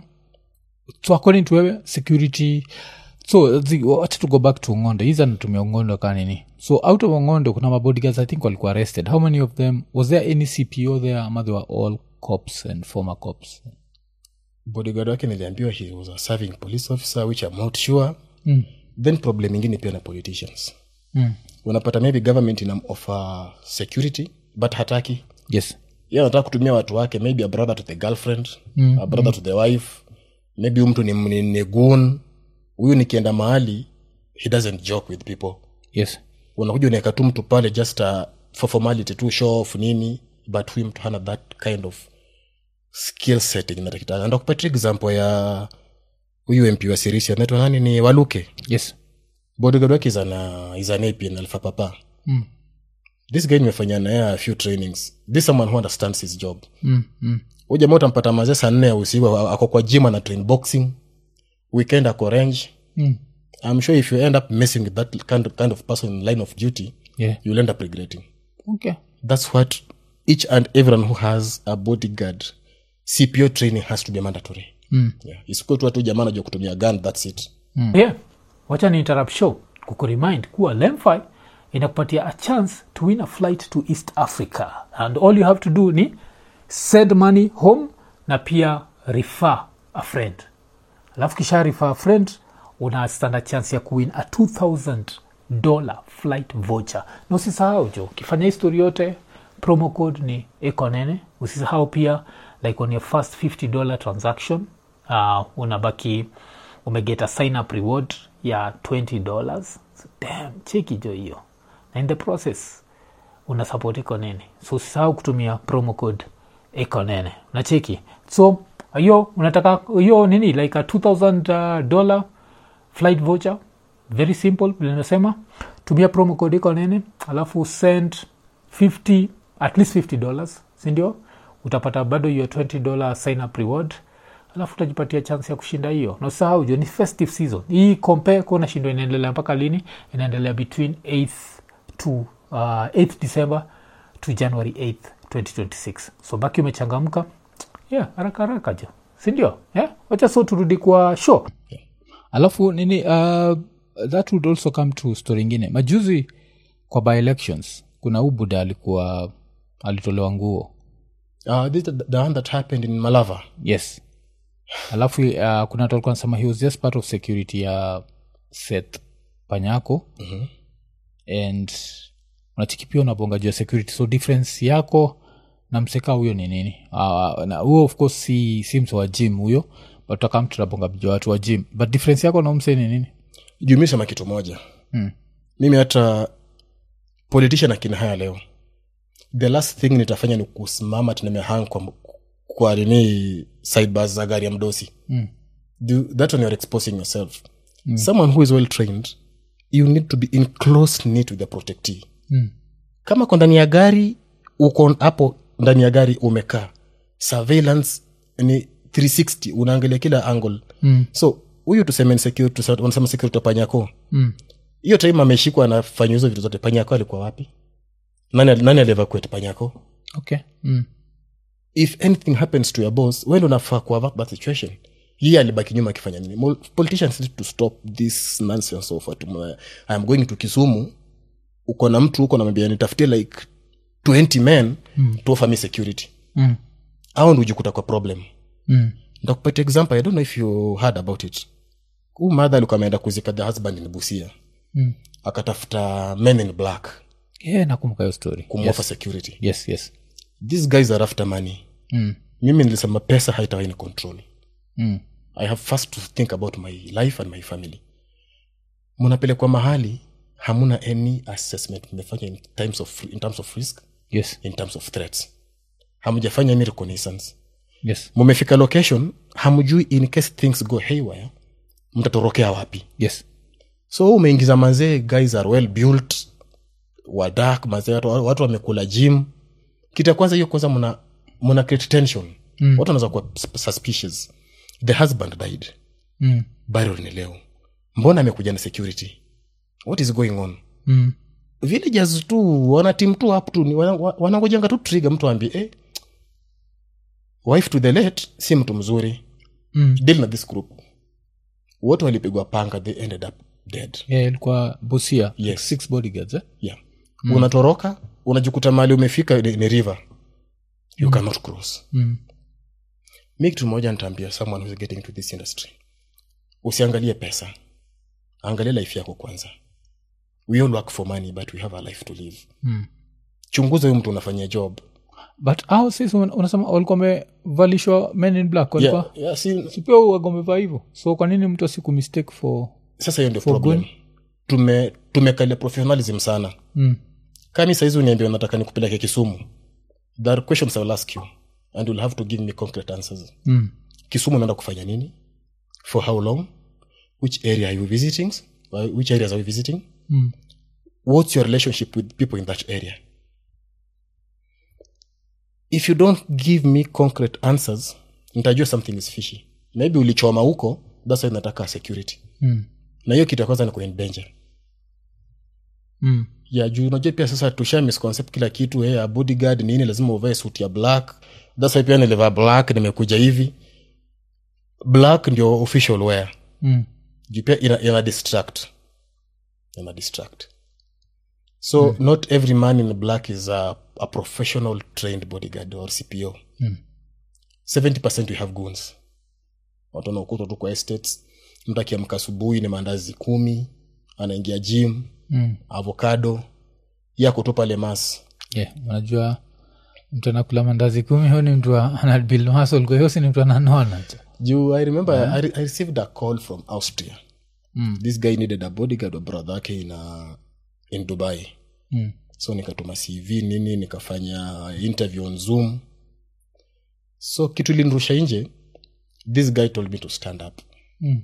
so according to wewe security so zi- wacha to go back to ngonde hizi anatumia ngonde ka nini so out of ngonde kuna mabodyguards i think walikuwa arrested how many of them was there any cpo there ama they were all cops and former cops bodyguard wake niliambiwa he was a serving police officer which i'm not sure mm. then problem ingine pia na politicians Mm. unapata maybe government ina offer security but hataki yes ye anataka kutumia watu wake maybe a brother to the girlfriend mm, a brother mm. to the wife maybe huyu mtu ni, ni, ni goon huyu nikienda mahali he doesn't joke with people yes unakuja unaeka tu mtu pale just uh, for formality tu show off nini but huyu mtu hana that kind of skill setting natakitana ndakupatia example ya huyu mp wa sirisi anaitwa nani ni waluke yes bodyguard wake is an, uh, is an APN alpha papa mm. this guy nimefanya naye a few trainings this someone who understands his job Mm. Mm. huyu jamaa utampata mazee saa nne ya usiku a- ako kwa gym ana train boxing weekend ako range Mm. i'm sure if you end up messing with that kind of, kind of person in line of duty yeah you'll end up regretting okay that's what each and everyone who has a bodyguard cpo training has to be mandatory Mm. yeah. isikuwe tu watu jamaa anajua kutumia gun that's it yeah. wacha ni interrupt show kukuremind kuwa lemfi inakupatia a chance to win a flight to east africa and all you have to do ni send money home na pia refer a friend alafu kisha refer a friend una standard chance ya kuwin a 2000 dollar flight voucher na usisahau jo ukifanya histori yote promo code ni ekonene usisahau pia like on your first 50 dollar transaction uh, unabaki umeget a sign up reward ya 20 dollars so, damn cheki jo hiyo na in the process una support ekonene so usisahau kutumia promo code ekonene unacheki so hiyo unataka hiyo nini like a 2000 uh, dollar flight voucher very simple vile nasema tumia promo code iko nene alafu send 50 at least 50 dollars sindio utapata bado hiyo 20 dollar sign up reward alafu utajipatia chance ya kushinda hiyo na usahau jo ni festive season hii compare kuona shindo inaendelea mpaka lini inaendelea between 8th to uh, 8th december to january 8th 2026 so baki umechangamka yeah haraka haraka jo sindio yeah? wacha so turudi kwa show alafu nini uh, that would also come to story ingine majuzi kwa by elections kuna huu buda alikuwa alitolewa nguo uh, this is the, the one that happened in malava yes alafu uh, kuna watu walikuwa nasema he was just part of security ya seth panyako mm-hmm. and unachiki pia unabonga juu ya security so difference yako na mseka huyo ni nini uh, na huo of course si, si mse wa gym huyo but takam tunabonga juu ya watu wa gym but difference yako na mse ni nini juu mi sema kitu moja Mm. mimi hata politician akina haya leo the last thing nitafanya ni kusimama tunamehang kwa, kwa nini sidebars za gari ya mdosi Mm. Do, that one you're exposing yourself mm. someone who is well trained you need to be in close knit with the protectee Mm. kama ko ndani ya gari uko hapo ndani ya gari umekaa surveillance ni 360 unaangalia kila angle Mm. so huyu tuseme ni security tuseme- wanasema security wa panyako Mm. hiyo time ameshikwa anafanya hizo vitu zote panyako alikuwa wapi nani, nani alievakuet panyako okay mm. if anything happens to your boss wende unafaa kuavert that situation yeye alibaki nyuma akifanya nini Mol- politicians need to stop this nonsense of ati mna- i am going to kisumu uko na mtu huko namwambia nitafutie like 20 men mm. to offer me security Mm. au ndi ujikuta kwa problem Mm. ndakupatia example i don't know if you heard about it huu madha alikuwa ameenda kuzika the husband in busia Mm. akatafuta men in black yeah, nakumbuka hiyo story kumwofa security yes yes these guys are after money mm. mimi nilisema pesa haitawahi ni control Mm. i have first to think about my life and my family munapelekwa mahali hamuna any assessment mmefanya in, times of, in terms of risk yes in terms of threats hamjafanya any reconnaissance yes mumefika location hamjui in case things go haywire mtatorokea wapi yes so umeingiza mazee guys are well built wadak mazee watu, watu wamekula gym kitu ya kwanza hiyo kwanza muna, muna create tension mm. watu wanaweza kuwa sus- suspicious the husband died mm. burial ni leo mbona amekuja na security what is going on Mm. villagers tu wana team tu up tu ni wana- wa- wanangojanga tu trigger mtu aambie eh, wife to the late si mtu mzuri Mm. deal na this group wote walipigwa panga they ended up dead yeah, ilikuwa busia Yes. six bodyguards eh? yeah. mm. unatoroka unajikuta mali umefika ni, ni river you mm. cannot cross mm. mi kitu moja nitaambia someone who's getting to this industry usiangalie pesa angalia life yako kwanza we all work for money but we have a life to live Mm. chunguza huyu mtu unafanyia job but au sisi una- unasema walikuwa wamevalishwa men in black walikuwa yeah, yeah, si, si pia wagomevaa hivyo so kwa nini mtu asiku mistake for sasa hiyo ndio problem tume tumekalia professionalism sana mm. kami saizi uniambia unataka nikupeleke kisumu there are questions I will ask you and you'll have to give me concrete answers Mm. kisumu unaenda kufanya nini for how long which area are you visiting Uh, which areas are you visiting Mm. what's your relationship with people in that area if you don't give me concrete answers nitajua something is fishy maybe ulichoma huko thats why nataka security Mm. na hiyo kitu ya kwanza niko in danger Mm. ya juu unajua pia sasa tusha misconcept kila kitu hey, a bodyguard nini lazima uvae suit ya black thats why pia nilivaa black nimekuja hivi black ndio official wear Mm. juu pia ina, ina distract ina distract so mm. not every man in black is a, a professional trained bodyguard or cpo Mm. 70 we have goons watu wanaokutwa tu kwa estates mtu akiamka asubuhi ni maandazi kumi anaingia gym Mm. avocado yako tu pale mas yeah unajua mtu anakula mandazi kumi huyo ni mtu wa- ana build muscle kwa hiyo si ni mtu ananona tu juu i remember I, re- I received a call from austria Mm. this guy needed a bodyguard wa brother yake in, uh, in dubai Mm. so nikatuma cv nini nikafanya interview on zoom so kitu ilinirusha nje this guy told me to stand up Mm.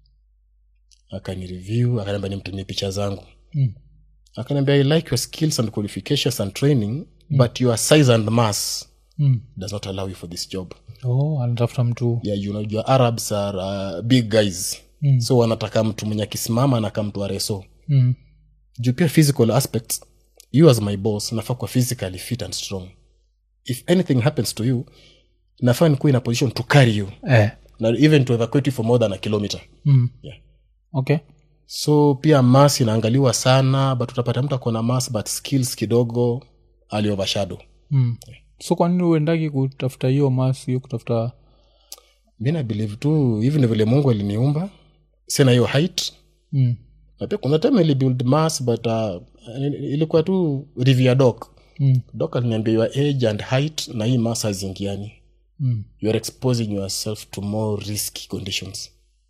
akanireview akaniambia nimtumie picha zangu Mm. akaniambia i like your skills and qualifications and training but your size and mass Mm. does not allow you for this job oh anatafuta mtu yeah, you know, your arabs are uh, big guys Mm. so wanataka mtu mwenye akisimama anakaa mtu areso mm. juu pia physical aspects you as my boss nafaa kuwa physically fit and strong if anything happens to you nafaa nikuwa in a position to carry you eh. na even to evacuate you for more than a kilometer mm. yeah. okay so pia mas inaangaliwa sana but utapata mtu akona mas but skills kidogo aliovershadow mm. so kwa nini uendaki kutafuta hiyo mas hiyo kutafuta mi na believe tu hivi ni vile mungu aliniumba sina hiyo height mm. na pia kuna time ilibuild mass but uh, ilikuwa tu review doc Mm. doc aliniambia your age and height na hii mass hazingiani Mm. you are exposing yourself to more risky conditions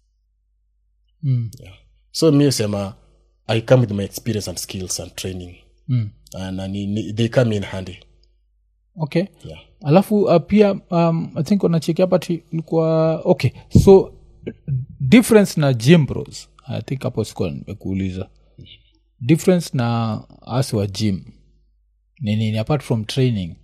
Mm. so mi sema i come with my experience and skills and training Mm. and, and ni- they come in handy okay yeah. alafu uh, pia um, i think unacheki hapa ti ilikuwa okay so difference na gym bros i think hapo sikuwa nimekuuliza difference na asi wa gym ni nini apart from training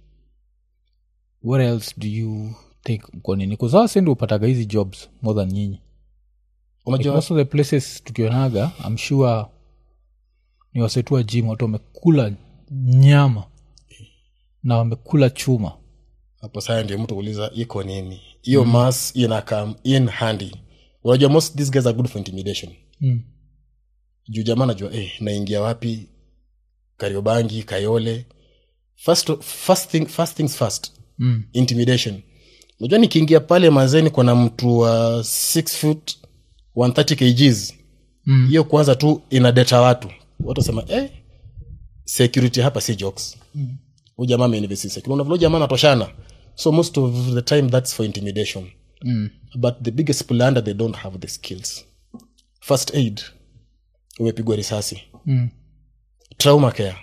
what else do you think mko nini kuzaa sendi upataga hizi jobs more than nyinyi like unajua most of the places tukionaga i'm sure ni wasetua gym watu wamekula nyama na wamekula chuma hapo saa ndio mtu uliza iko nini hiyo mm. mass inakam in handy unajua most these guys are good for intimidation mm. juu jamaa najua eh, naingia wapi kariobangi kayole first, first, thing, first things first Mm. intimidation unajua nikiingia pale mazeni kuna mtu wa 6 foot 130 kgs hiyo kwanza tu inadeta watu watu wasema eh, security hapa si jokes mm. jamaa ameinvest in security unavyo jamaa anatoshana so most of the time that's for intimidation Mm. but the biggest plunder they don't have the skills first aid umepigwa risasi Mm. trauma care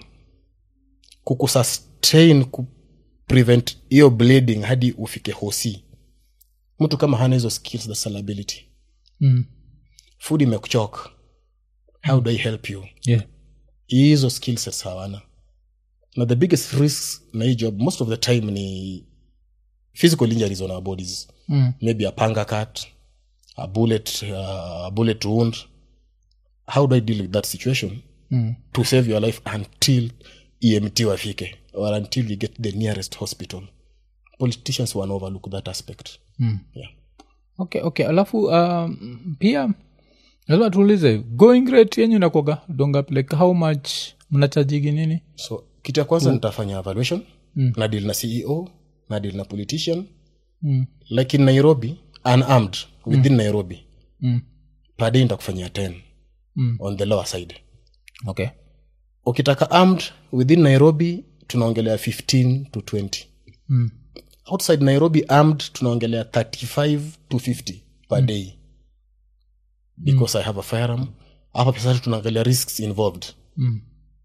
kukusustain ku prevent hiyo bleeding hadi ufike hosi mtu kama hana hizo skills that's a liability Mm. food imekuchok how do i help you Yeah. hizo skill sets hawana na the biggest risk na hii job most of the time ni physical injuries on our bodies Mm. maybe a panga cut a bullet uh, a bullet wound how do i deal with that situation Mm. to save your life until emt wafike or until we get the nearest hospital politicians wana overlook that aspect Mm. yeah. okay okay alafu um, pia lazima tuulize going rate yenyu nakwaga dongap like how much mnachajigi nini so kitu ya kwanza nitafanya evaluation mm. na deal na ceo na deal na politician mm. like in nairobi unarmed within nairobi Mm. per day nitakufanyia 10 Mm. on the lower side okay ukitaka armed within nairobi tunaongelea 15 to 20 mm. outside nairobi armed tunaongelea 35 to 50 per day because i have a firearm hapa pesa tunaangalia risks involved Mm.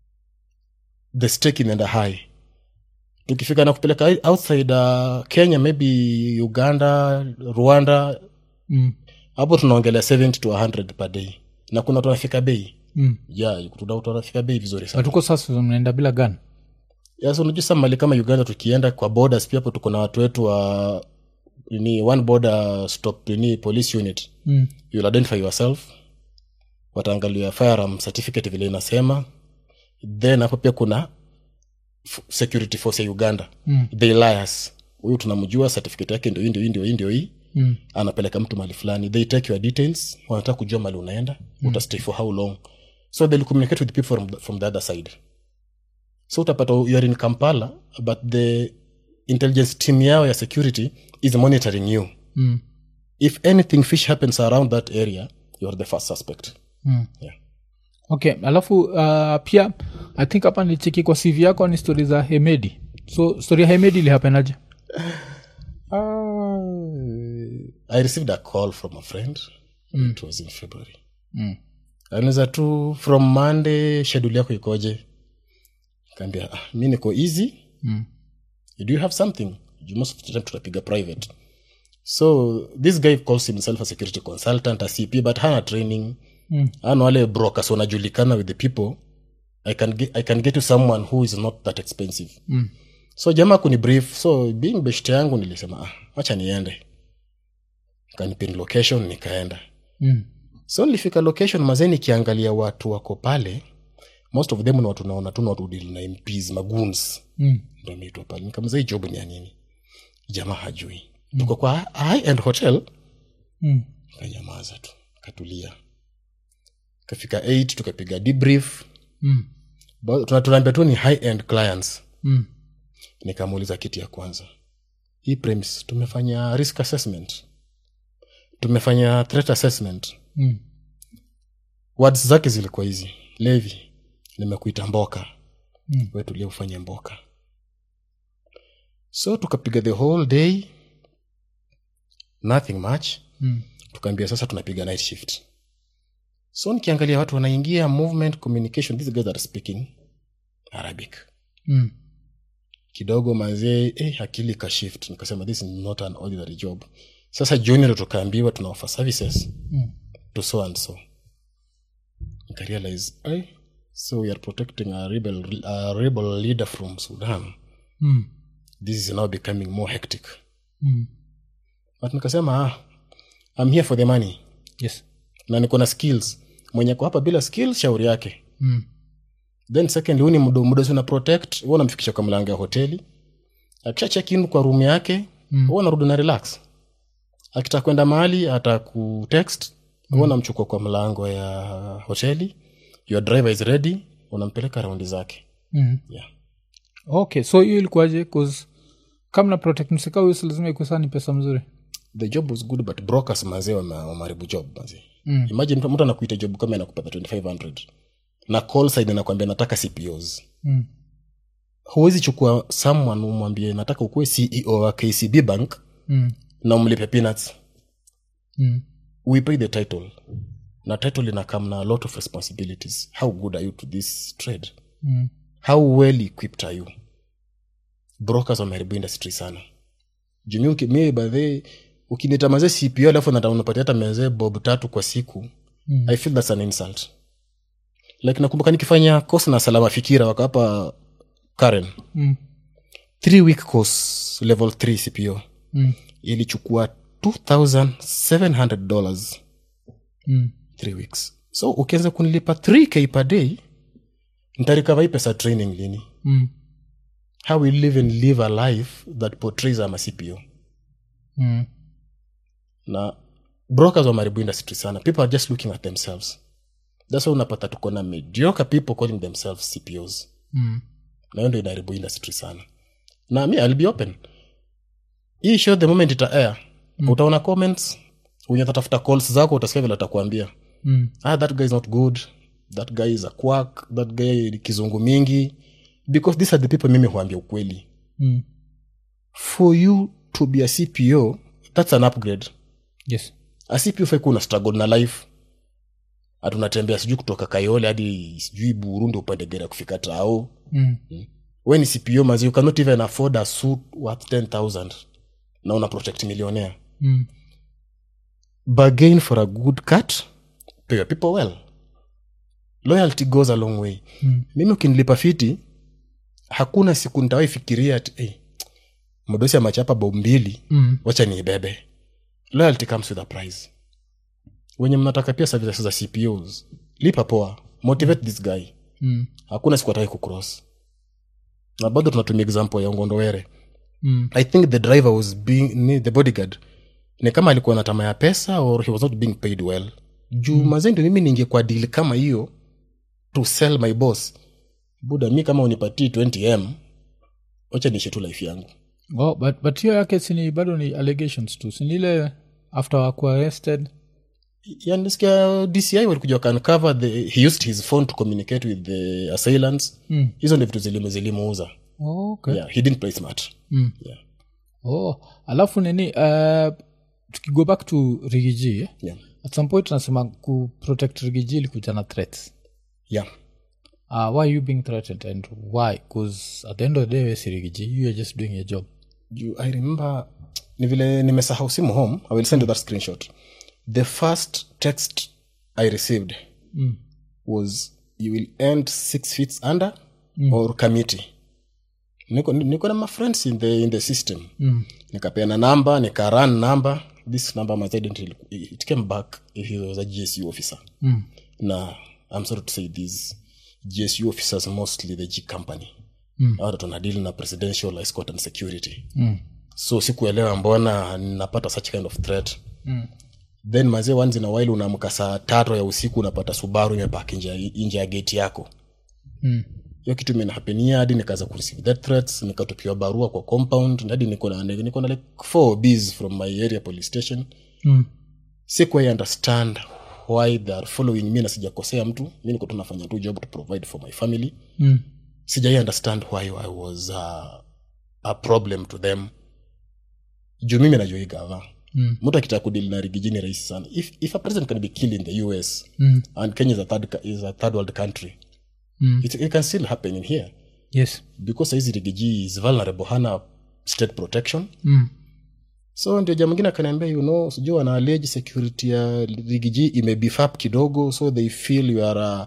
the stake inaenda high tukifika na kupeleka outside uh, kenya maybe uganda rwanda Mm. hapo tunaongelea 70 to 100 per day na kuna tunafika bei Mm. yeah, kuna tunafika bei vizuri sana natuko sasa mnaenda bila gan yes, unajua sa mali kama uganda tukienda kwa borders pia hapo tuko na watu wetu wa ni one border stop ni police unit mm. you'll identify yourself wataangalia firearm certificate vile inasema then hapo pia kuna f- security force ya uganda Mm. they liars huyu tunamjua certificate yake ndio hii ndio hii ndio hii ndio hii Mm. anapeleka mtu mali fulani they take your details wanataka kujua mali unaenda mm. utastay for how long so they'll communicate with people from the, from the other side so utapata you are in kampala but the intelligence team yao ya security is monitoring you Mm. if anything fish happens around that area you are the first suspect Mm. yeah. okay alafu uh, pia i think hapa nicheki kwa cv yako ni stori za hemedi so stori ya hemedi ilihapenaje i received a call from a friend mm. it was in february mm. anaweza tu from monday schedule yako ikoje kaambia ah, mi niko easy Mm. do you have something you most of the time tutapiga private so this guy calls himself a security consultant a cp but hana training Mm. ana wale brokers wanajulikana with the people I can, get, i can get you someone who is not that expensive Mm. so jamaa kuni brief so being beshte yangu nilisema ah, wacha niende kanipin location nikaenda Mm. so nilifika location mazee nikiangalia watu wako pale most of them ni watu naona tu ni watu deal na mps magoons Mm. ndo ameitwa pale nikamza hii job ni ya nini jamaa hajui tuko kwa high end hotel Mm. kanyamaza tu katulia kafika 8 tukapiga debrief Mm. Ba- tuna- tunaambia tu ni high end clients Mm. nikamuuliza kitu ya kwanza hii premise tumefanya risk assessment tumefanya threat assessment Mm. words zake zilikuwa hizi levi nimekuita mboka Mm. we tulia ufanye mboka so tukapiga the whole day nothing much Mm. tukaambia sasa tunapiga night shift so nikiangalia watu wanaingia movement communication these guys are speaking arabic Mm. kidogo mazee eh, akili ka shift nikasema this is not an ordinary job sasa jioni ndo tukaambiwa tuna offer services Mm. to so and so nikarealize eh, so we are protecting a rebel, a rebel leader from sudan Mm. this is now becoming more hectic Mm. but nikasema ah, I'm here for the money yes na niko na skills mwenye ko hapa bila skills shauri yake mm. then second huu ni mdo mdosi una protect huwa unamfikisha kwa mlango ya hoteli akisha check in kwa room yake Mm. huwa narudi na relax akitaka kwenda mahali atakutext huwa unamchukua kwa mlango ya hoteli your driver is ready unampeleka raundi zake Mm. yeah. okay so hiyo ilikuwaje bcause kama na protect msika huyu si lazima ikuwe saa ni pesa mzuri the job was good but brokers mazee wame- wameharibu job mazee mm. imagine mtu mtu anakuita job kama inakupata 2500 na call side anakwambia nataka cpos mm. huwezi chukua someone umwambie nataka ukuwe ceo wa kcb bank Mm. na umlipe peanuts Mm. we pay the title na title inakam na a lot of responsibilities how good are you to this trade Mm. how well equipped are you brokers wameharibu industry sana jumi mi badhe ukinita mazee cpo alafu nata- unapatia hata mezee bob tatu kwa siku Mm. i feel thats an insult like nakumbuka nikifanya course na salama fikira wakawapa karen Mm. three week course level 3 cpo Mm. ilichukua 2700 dollars Mm. three weeks so ukianza kunilipa 3k per day ntarikava hii pesa training lini Mm. how will live and live a life that portrays ama cpo Mm. na brokers wamaribu industry sana people are just looking at themselves thats why unapata tuko na mediocre people calling themselves cpos Mm. na hiyo ndo inaharibu industry sana na mi I'll be open hii show the moment ita air mm. utaona comments wenye tatafuta calls zako utasikia vile atakuambia Mm. ah, that guy is not good that guy is a quack that guy ni kizungu mingi because these are the people mimi huambia ukweli Mm. for you to be a cpo that's an upgrade yes a cpo fai kuna struggle na life hatunatembea sijui kutoka kayole hadi sijui burundi upande gari ya kufika tao mm. we ni cpo mazi you cannot even afford a suit worth 10000 na una protect millionaire Mm. bargain for a good cut pay your people well loyalty goes a long way Mm. mimi ukinilipa fiti hakuna siku ntawai fikiria ati hey, mdosi amachapa bob mbili Mm. wacha niibebe loyalty comes with a price wenye mnataka pia services za cpos lipa poa motivate this guy Mm. hakuna siku atawai kucross na bado tunatumia example ya ngondowere Mm. i think the driver was being ni the bodyguard ni kama alikuwa na tamaa ya pesa or he was not being paid well juu mm. mazendo mimi ningekuwa deal kama hiyo to sell my boss buda mi kama unipatii 20m wacha niishi tu life yangu Oh, but, but hiyo yake sini bado ni allegations tu sinile after wakuwa arrested yanisikia dci walikuja wakauncover the he used his phone to communicate with the assailants Mm. hizo ndio vitu zilimu zilimuuza oh, okay. yeah, he didn't play smart Mm. yeah. oh alafu nini uh, tukigo back to rigiji eh? Yeah. at some point tunasema kuprotect rigiji ilikuja na threats Yeah. uh, why are you being threatened and why bcause at the end of the day we si rigiji you are just doing your job you, i remember ni vile nimesahau simu home i will send you that screenshot the first text i received Mm. was you will end six feet under mm. or committee niko, niko na my friends in the, in the system Mm. nikapeana number nikarun number this number my identity it came back he was a gsu officer Mm. na i'm sorry to say this gsu officers mostly the g company Mm. Hao tuna deal na presidential escort and security Mm. so sikuelewa mbona napata such kind of threat Mm. then mazee once in a while unaamka saa tatu ya usiku unapata subaru imepaki nje ya- nje ya geti yako Mm. hiyo kitu imenihapenia hadi nikaanza kureceive that threats nikatupiwa barua kwa compound hadi niko na niko na like four bs from my area police station Mm. sikuwai understand why they are following me na sijakosea mtu mi niko tu nafanya tu job to provide for my family Mm. sijai understand why i was uh, a problem to them juu mimi najua hii gava Mm. mtu akitaka kudili na rigijini rahisi sana if, if a president can be killed in the us Mm. and kenya is a third, ca- is a third world country Mm. it, it can still happen in here yes because saizi rigiji is vulnerable hana state protection mm. so ndio ja mwingine akaniambia you know sijui wana allege security ya rigiji imebifap kidogo so they feel you are a,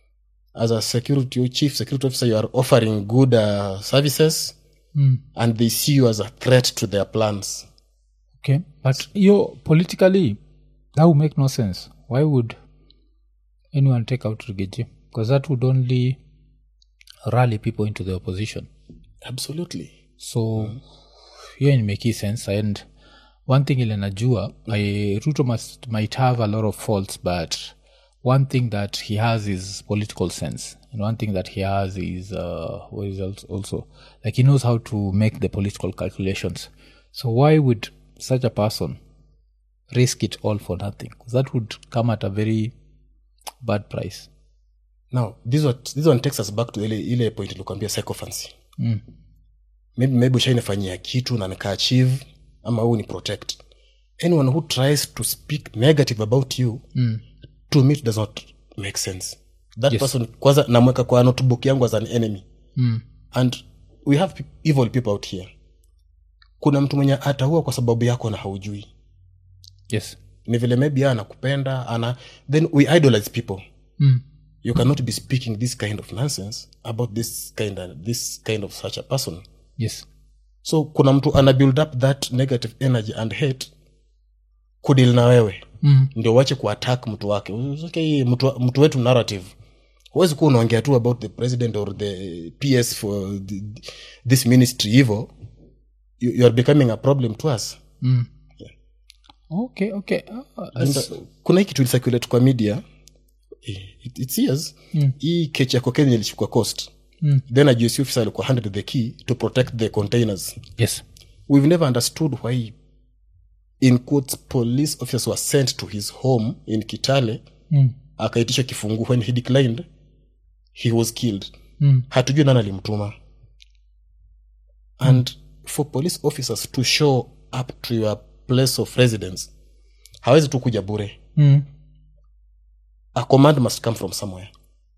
as a security chief security officer you are offering good uh, services Mm. and they see you as a threat to their plans okay but yo politically that would make no sense why would anyone take out rigiji because that would only rally people into the opposition absolutely so hiyo mm. make sense and one thing ile najua I, ruto must, might have a lot of faults but one thing that he has is political sense and one thing that he has is uh, what is else also like he knows how to make the political calculations so why would such a person risk it all for nothing 'Cause that would come at a very bad price now this one, this one takes us back to ile, ile point ilikuambia psychophancy mm. maybe, maybe ushainifanyia kitu na nika achieve ama huu ni protect anyone who tries to speak negative about you mm. to me it does not make sense that yes. person kwanza namweka kwa notebook yangu as an enemy mm. and we have pe- evil people out here kuna mtu mwenye ataua kwa sababu yako na haujui yes ni vile maybe yeye anakupenda ana then we idolize people mm. you cannot be speaking this kind of nonsense about this kind of, this kind of such a person yes so kuna mtu ana build up that negative energy and hate kudil na wewe mm. ndio wache kuattack mtu wake okay, mtu, mtu wetu narrative huwezi kuwa unaongea tu about the president or the ps for the, this ministry hivo you, you are becoming a problem to us Mm. okay okay uh, And, uh, kuna hii kitu ilisirculate kwa media eh, it, it's years mm. hii kechi ya cocaine ilishukwa coast Mm. then a GSU officer alikuwa handed the key to protect the containers yes we've never understood why in quotes police officers were sent to his home in kitale mm. akaitisha kifungu when he declined he was killed Mm. hatujui nani alimtuma and for police officers to show up to your place of residence hawezi tu kuja bure Mm. a command must come from somewhere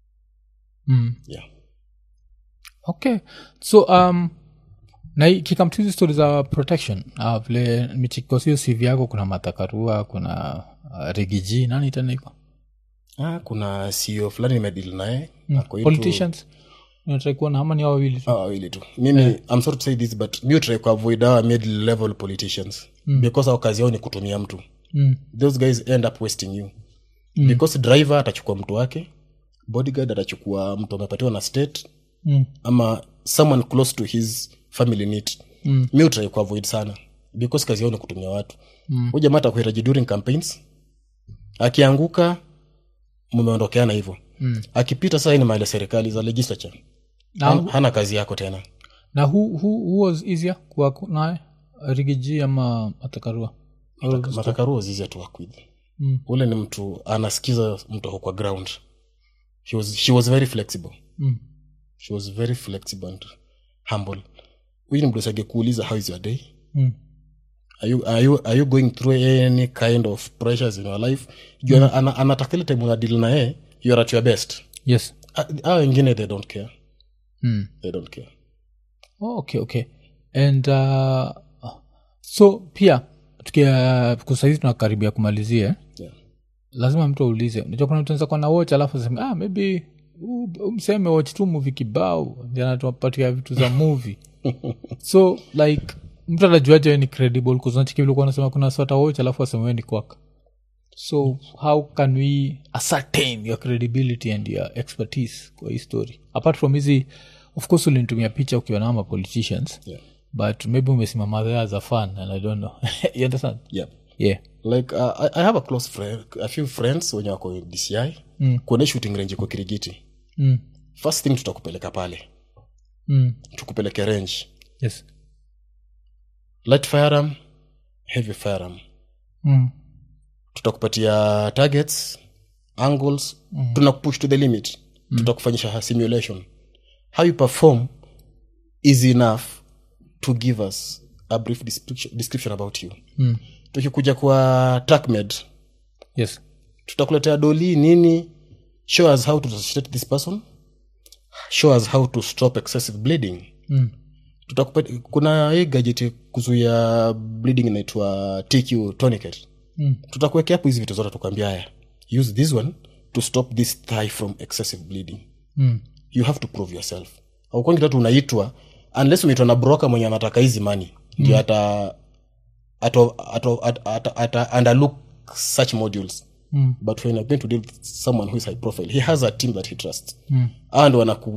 Mm. yeah okay so um na kikamtu hizi stori za protection uh, vile michikosio cv yako kuna matakarua kuna uh, rigiji nani tena iko ah, kuna ceo fulani nimedil naye ako into- politicians natrai kuona ama ni hao wawili tu Ah, wawili tu mimi i'm sorry to say this but mi try kuavoid our mid level politicians because our kazi yao ni kutumia mtu mm. those guys end up wasting you mm. because driver atachukua mtu wake bodyguard atachukua mtu amepatiwa na state Mm. ama someone close to his family need Mm. mi utrai kuavoid sana because kazi yao ni kutumia watu mm. jamaa atakuhitaji during campaigns akianguka mumeondokeana hivyo mm. akipita saa hii ni mali ya serikali za legislature na, hana, hana kazi yako tena na who, who, who was easier kuwa naye rigiji ama matakarua matakaruo zizi to work with Mm. ule ni mtu anasikiza mtu ako kwa ground she was, she was very flexible mm. she was very flexible and humble huyu ni mdosage kuuliza how is your day Mm. are you, are, you, are you going through any kind of pressures in your life juu mm. ana, anataka ile time unadili na yeye you are at your best yes a wengine they don't care mm. they don't care oh, okay okay and uh, so pia tukia kusaizi tunakaribia kumalizia eh? yeah. lazima mtu aulize unajua kuna mtu anaweza kuwa na watch alafu aseme ah, maybe huu- huu mseme watch tu muvi kibao ndi anatupatia vitu za movie so like mtu anajuaje we ni credible kuznachikivile nasema kuna sota watch alafu aseme we ni kwaka so how can we ascertain your credibility and your expertise kwa hii story apart from hizi of course ulinitumia picha ukiwa na ama politicians Yeah. but maybe umesimama there as a fan and i don't know you understand Yeah. yeah like uh, I, i have a close friend a few friends wenye wako dci Mm. kuone shooting range iko kirigiti mm. first thing tutakupeleka pale Mm. tukupeleke range yes light firearm heavy firearm mm. tutakupatia targets angles mm. tunakupush to the limit mm. tutakufanyisha simulation how you perform is enough to give us a brief description, description about you Mm. tukikuja kwa trackmed yes tutakuletea doli nini show us how to resuscitate this person show us how to stop excessive bleeding mm. tutakupa kuna hii gadget kuzuia bleeding inaitwa tq tourniquet Mm. tutakuwekea hapo hizi vitu zote tukwambia haya use this one to stop this thigh from excessive bleeding Mm. you have to prove yourself aukwangi tatu unaitwa unless umeitwa na broker mwenye anataka hizi mani ndio ata ato, ato, ata, ata, ata underlook such modules Mm. but when you're going to deal with someone who is high profile he has a team that he trusts Mm. and wanaku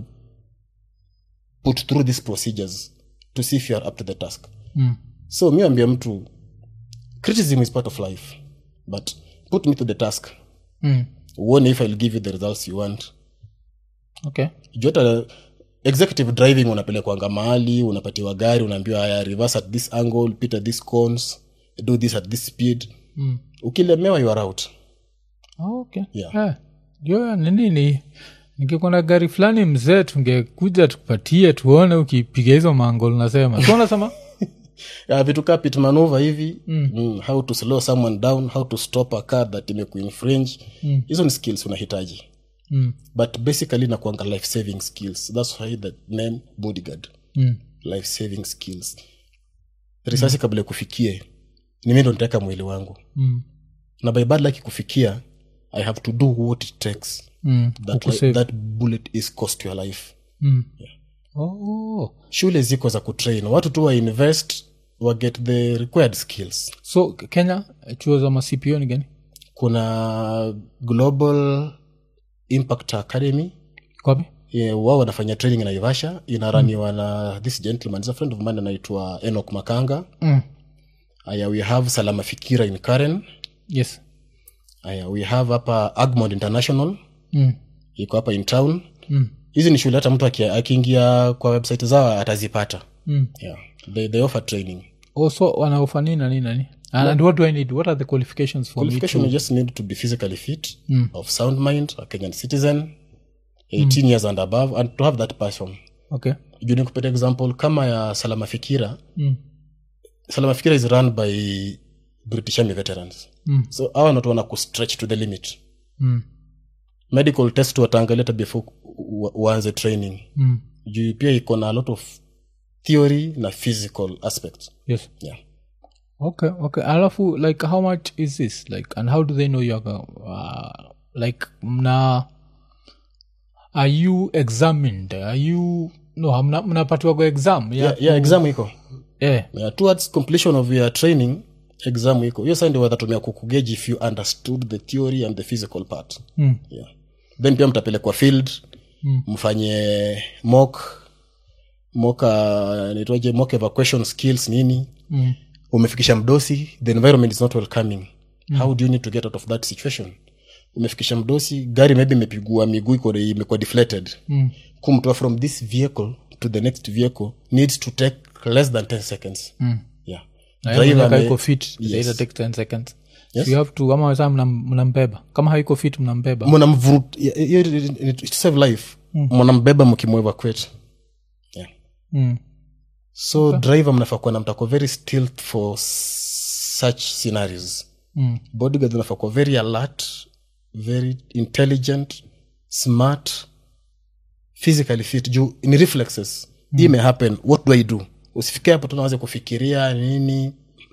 put through these procedures to see if you are up to the task Mm. so mi ambia mtu criticism is part of life but put me to the task Mm. uone if ill give you the results you want okay juu hata executive driving unapelekwanga mahali unapatiwa gari unaambiwa haya reverse at this angle pit at this cones do this at this speed mm. ukilemewa you are out Oh, okay Yeah. Eh, jo nini ni nikikuwa na gari fulani mzee tungekuja tukupatie tuone ukipiga hizo mangol nasema so nasema ya vitu kaa pit maneuver hivi mm. Mm, how to slow someone down how to stop a car that imekuinfringe hizo ni skills unahitaji mm. but basically nakuanga life saving skills thats why the name bodyguard Mm. life saving skills risasi kabla ikufikie ni mi ndo nitaweka mwili wangu Mm. na by bad luck ikufikia i have to do what it takes Mm. that, Kukusave. li- that bullet is cost your life Mm. Oh. shule ziko za kutrain watu tu wainvest waget the required skills so kenya chuo za macpo ni gani kuna global impact academy kwapi Yeah, wao wanafanya training naivasha inaraniwa na this gentleman is a friend of mine anaitwa enok makanga mm. aya we have salama fikira in karen yes aya we have hapa agmond international mm. iko hapa in town Mm. hizi ni shule hata mtu aki- akiingia kwa website zao atazipata Mm. yeah. they, they offer training also wanaofa nini na nini na nini and what do i need what are the qualifications for qualification me you just need to be physically fit of sound mind a kenyan citizen 18 years and above and to have that passion to okay juu nikupata example kama ya salama fikira mm. salama fikira is run by british army veterans Mm. so awa natu wana kustretch to the limit Mm. medical test wataangalia hata before u- uanze training Mm. juu pia iko na a lot of theory na physical aspect yes yeah. okay okay alafu like how much is this like and how do they know you're go- uh, like mna are you examined are you no hamna- mnapatiwa kwa exam yeah, Yeah, yeah, exam iko yeah. yeah, towards completion of your training exam iko hiyo sa ndio watatumia kukugeji if you understood the theory and the physical part Mm. yeah. then pia mtapelekwa field Mm. mfanye mock mock uh, naitwaje mock evacuation skills nini Mm. umefikisha mdosi the environment is not welcoming mm. how do you need to get out of that situation umefikisha mdosi gari maybe imepigua miguu iko imekuwa deflated Mm. kumtoa from this vehicle to the next vehicle needs to take less than 10 seconds Mm. yeah Na Driver hiyo mwenye may- haiko fit Yes. yes. take 10 seconds Yes. so you have to kama saa mnambeba kama haiko fit mnambeba mnamvurut yeah, yeah, yeah, yeah, to save life mnambeba mkimweva kwetu yeah. mm. so okay. driver mnafaa kuwa na mtako very still for s- such scenarios Mm. bodyguard unafaa kuwa very alert very intelligent smart physically fit juu ni reflexes mm. hii may happen what do i do usifike hapo tunawaze kufikiria nini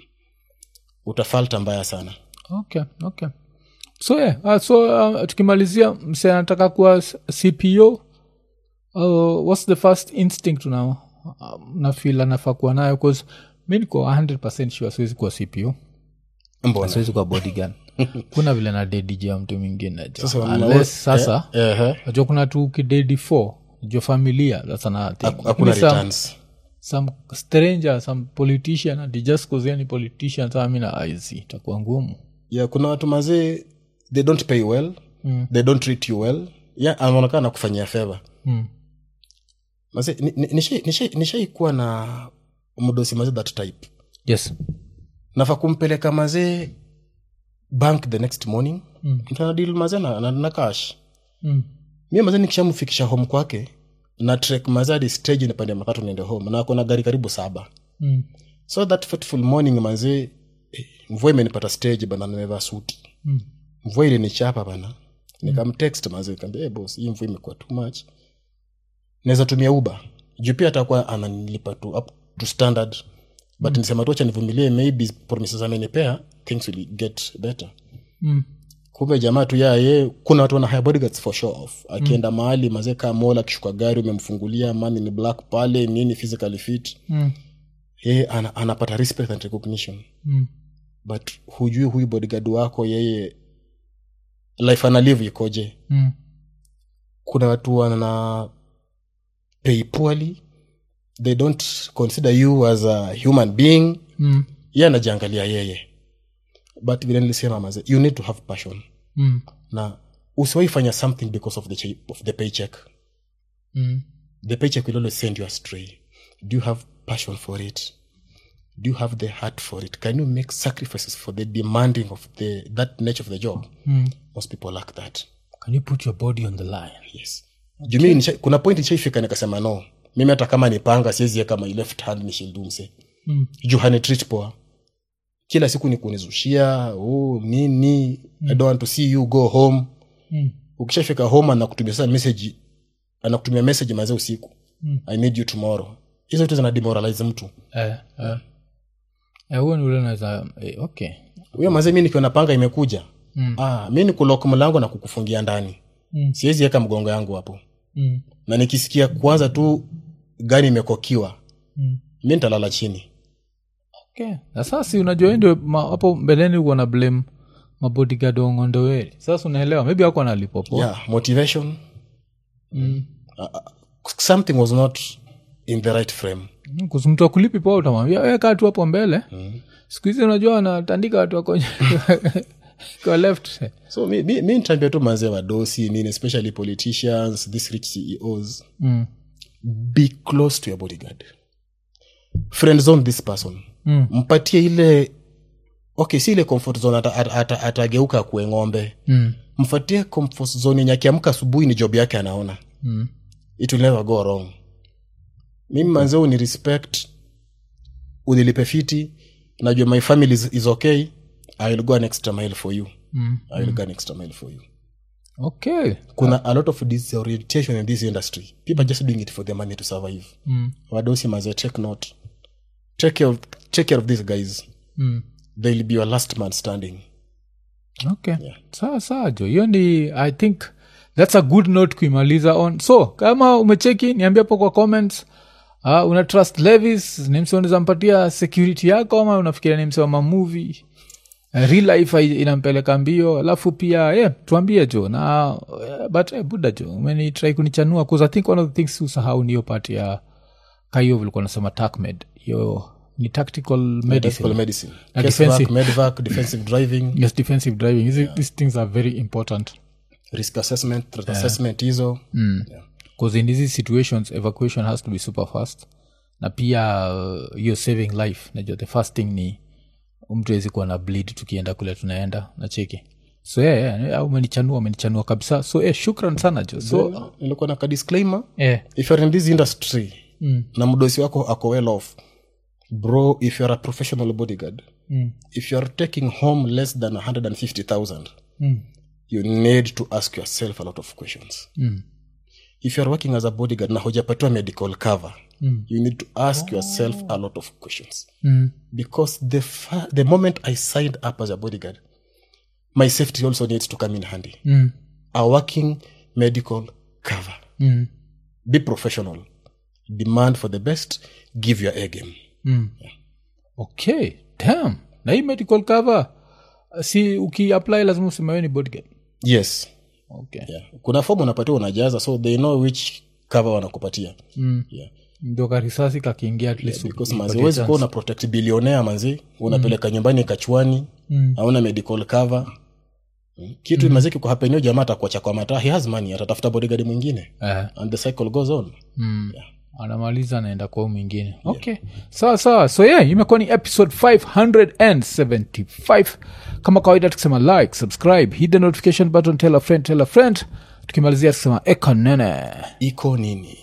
utafalta mbaya sana okay okay so yeah, uh, so uh, tukimalizia mse anataka kuwa s- cpo uh, what's the first instinct una uh, nafil anafaa kuwa nayo bcause mi niko 100 sure siwezi kuwa cpo mbona siwezi kuwa bodygun kuna vile na dediji ya mtu mwingine jo. Sasa wana- Unless sasa Eh, eh, najua kuna tu kidedi 4 jo familia that's another thing haku- hakuna Lakini some- returns some stranger some politician ati just cause yeye ni politician saa mi na iz itakuwa ngumu yeah, kuna watu mazee they don't pay well Mm. they don't treat you well yeah, anaonekana na kufanyia feva mm. mazee ni- ni- nishai- nishai- nishaikuwa na mdosi mazee that type yes nafa kumpeleka mazee bank the next morning Mm. mtanadil mazee na, na, na cash mm. mi mazee nikishamfikisha home kwake na trek mazee hadi stage nipande matatu niende home na ako na gari karibu saba Mm. so that fateful morning mazee eh, mvua imenipata stage bana nimevaa suti Mm. mvua ilinichapa bana nikamtext mazee kaambia hey, boss hii mvua imekuwa too much naweza tumia uba juu pia atakuwa ananilipa tu up to standard but nisema tu acha nivumilie maybe promises amenipea things will get better Mm. kumbe jamaa tu ya ye kuna watu wana hire bodyguards for show off akienda mahali mazee kaa mola akishuka gari umemfungulia mani ni black pale nini physically fit Mm. yeye ana, anapata respect and recognition Mm. but hujui huyu bodyguard wako yeye life analive ikoje Mm. kuna watu wana pay poorly they don't consider you as a human being Mm. ye anajiangalia yeye but vile nilisema maze you need to have passion Mm. na usiwai fanya something because of the, cha- of the paycheck Mm. the paycheck will always send you astray do you have passion for it do you have the heart for it can you make sacrifices for the demanding of the that nature of the job most people lack that can you put your body on the line yes okay. jumi nisha, kuna point nishaifika nikasema no mimi hata kama nipanga siwezi kama left hand nishildumse Mm. juu hanitreat poa kila siku ni kunizushia oh, nini mm. i don't want to see you go home Mm. ukishafika home anakutumia sasa message anakutumia message mazee usiku mm. i need you tomorrow hizo vitu zina demoralize mtu eh, eh. Eh, huo ni ule naweza eh, okay huyo mazee mi nikiwa napanga imekuja mm. ah, mi ni kulok mlango na kukufungia ndani Mm. siwezi weka mgongo yangu hapo mm. na nikisikia kwanza tu gani imekokiwa Mm. mi nitalala chini okay na sasa si unajua hii ndio ma- hapo mbeleni uko na blame mabodigad wangondoweri sasa unaelewa maybe ako analipopo yeah motivation mm. something was not in the right frame Mm, kuhusu mtu akulipi poa utamwambia weka tu hapo mbele mm. siku hizi unajua wanatandika watu wako kwa left so mi, mi, mi nitaambia tu mazee wadosi nini especially politicians these rich ceos mm. be close to your bodyguard friend zone this person Mm. mpatie ile okay si ile comfort zone atageuka ata, ata, atageuka kuwe ng'ombe Mm. mfatie comfort zone yenye akiamka asubuhi ni job yake anaona Mm. it will never go wrong mimi manze uni respect unilipe fiti najua my family is, is okay i will go an extra mile for you Mm. i will go an extra mile for you okay kuna a lot of disorientation in this industry people are just doing it for the money to survive mm. wadosi maze take note take care of, take care of these guys Mm. they'll be your last man standing okay sawa sawa jo hiyo ni i think thats a good note kuimaliza on so kama umecheki niambia hapo kwa comments uh, una trust levis ni mse unaweza mpatia security yako ama unafikiria ni mse wa mamuvi uh, real life hai- inampeleka mbio alafu pia yeah, tuambie jo na uh, but eh, buda jo umenitrai kunichanua bcause i think one of the things usahau niyo part ya kahiyo vilikuwa nasema takmed hiyo ni tactical medicine Medical medicine Na Case defensive. work, medvac defensive driving yes defensive driving Hizi- these things are very important risk assessment threat assessment hizo yeah. because in these situations evacuation has to be super fast na pia uh, hiyo saving life najua the first thing ni mtu awezi kuwa na bleed tukienda kule tunaenda na cheki so yeah, yeah, yeah, umenichanua umenichanua kabisa so yeah, shukran sana jo so nilikuwa na ka disclaimer yeah, if you're in this industry Mm. na mdosi wako ako well off bro if you're a professional bodyguard Mm. if you're taking home less than 150000 Mm. you need to ask yourself a lot of questions Mm. if you're working as a bodyguard na hujapatiwa medical cover Mm. you need to ask yourself a lot of questions Mm. because the, fa- the moment i signed up as a bodyguard my safety also needs to come in handy Mm. a working medical cover Mm. be professional demand for the best give your a game Mm. okay dam na hii medical cover uh, si ukiapply lazima usemewe ni bodyguard yes okay yeah. kuna fomu unapatiwa unajaza so they know which cover wanakupatia Mm. yeah. ndio karisasi kakiingia at least because upatie manzi huwezi chance. kuwa una protect bilionea manzi unapeleka nyumbani kachwani Mm. hauna medical cover Mm. kitu mm. maziki kuhapenio jamaa atakuacha kwa mataa he has money atatafuta bodyguard mwingine Eh, and the cycle goes on mm. anamaliza anaenda kwao mwingine okay sawa sawa so yeah imekuwa ni episode 575 kama kawaida tukisema like subscribe hit the notification button tell a friend tell a friend tukimalizia tukisema ekanene iko nini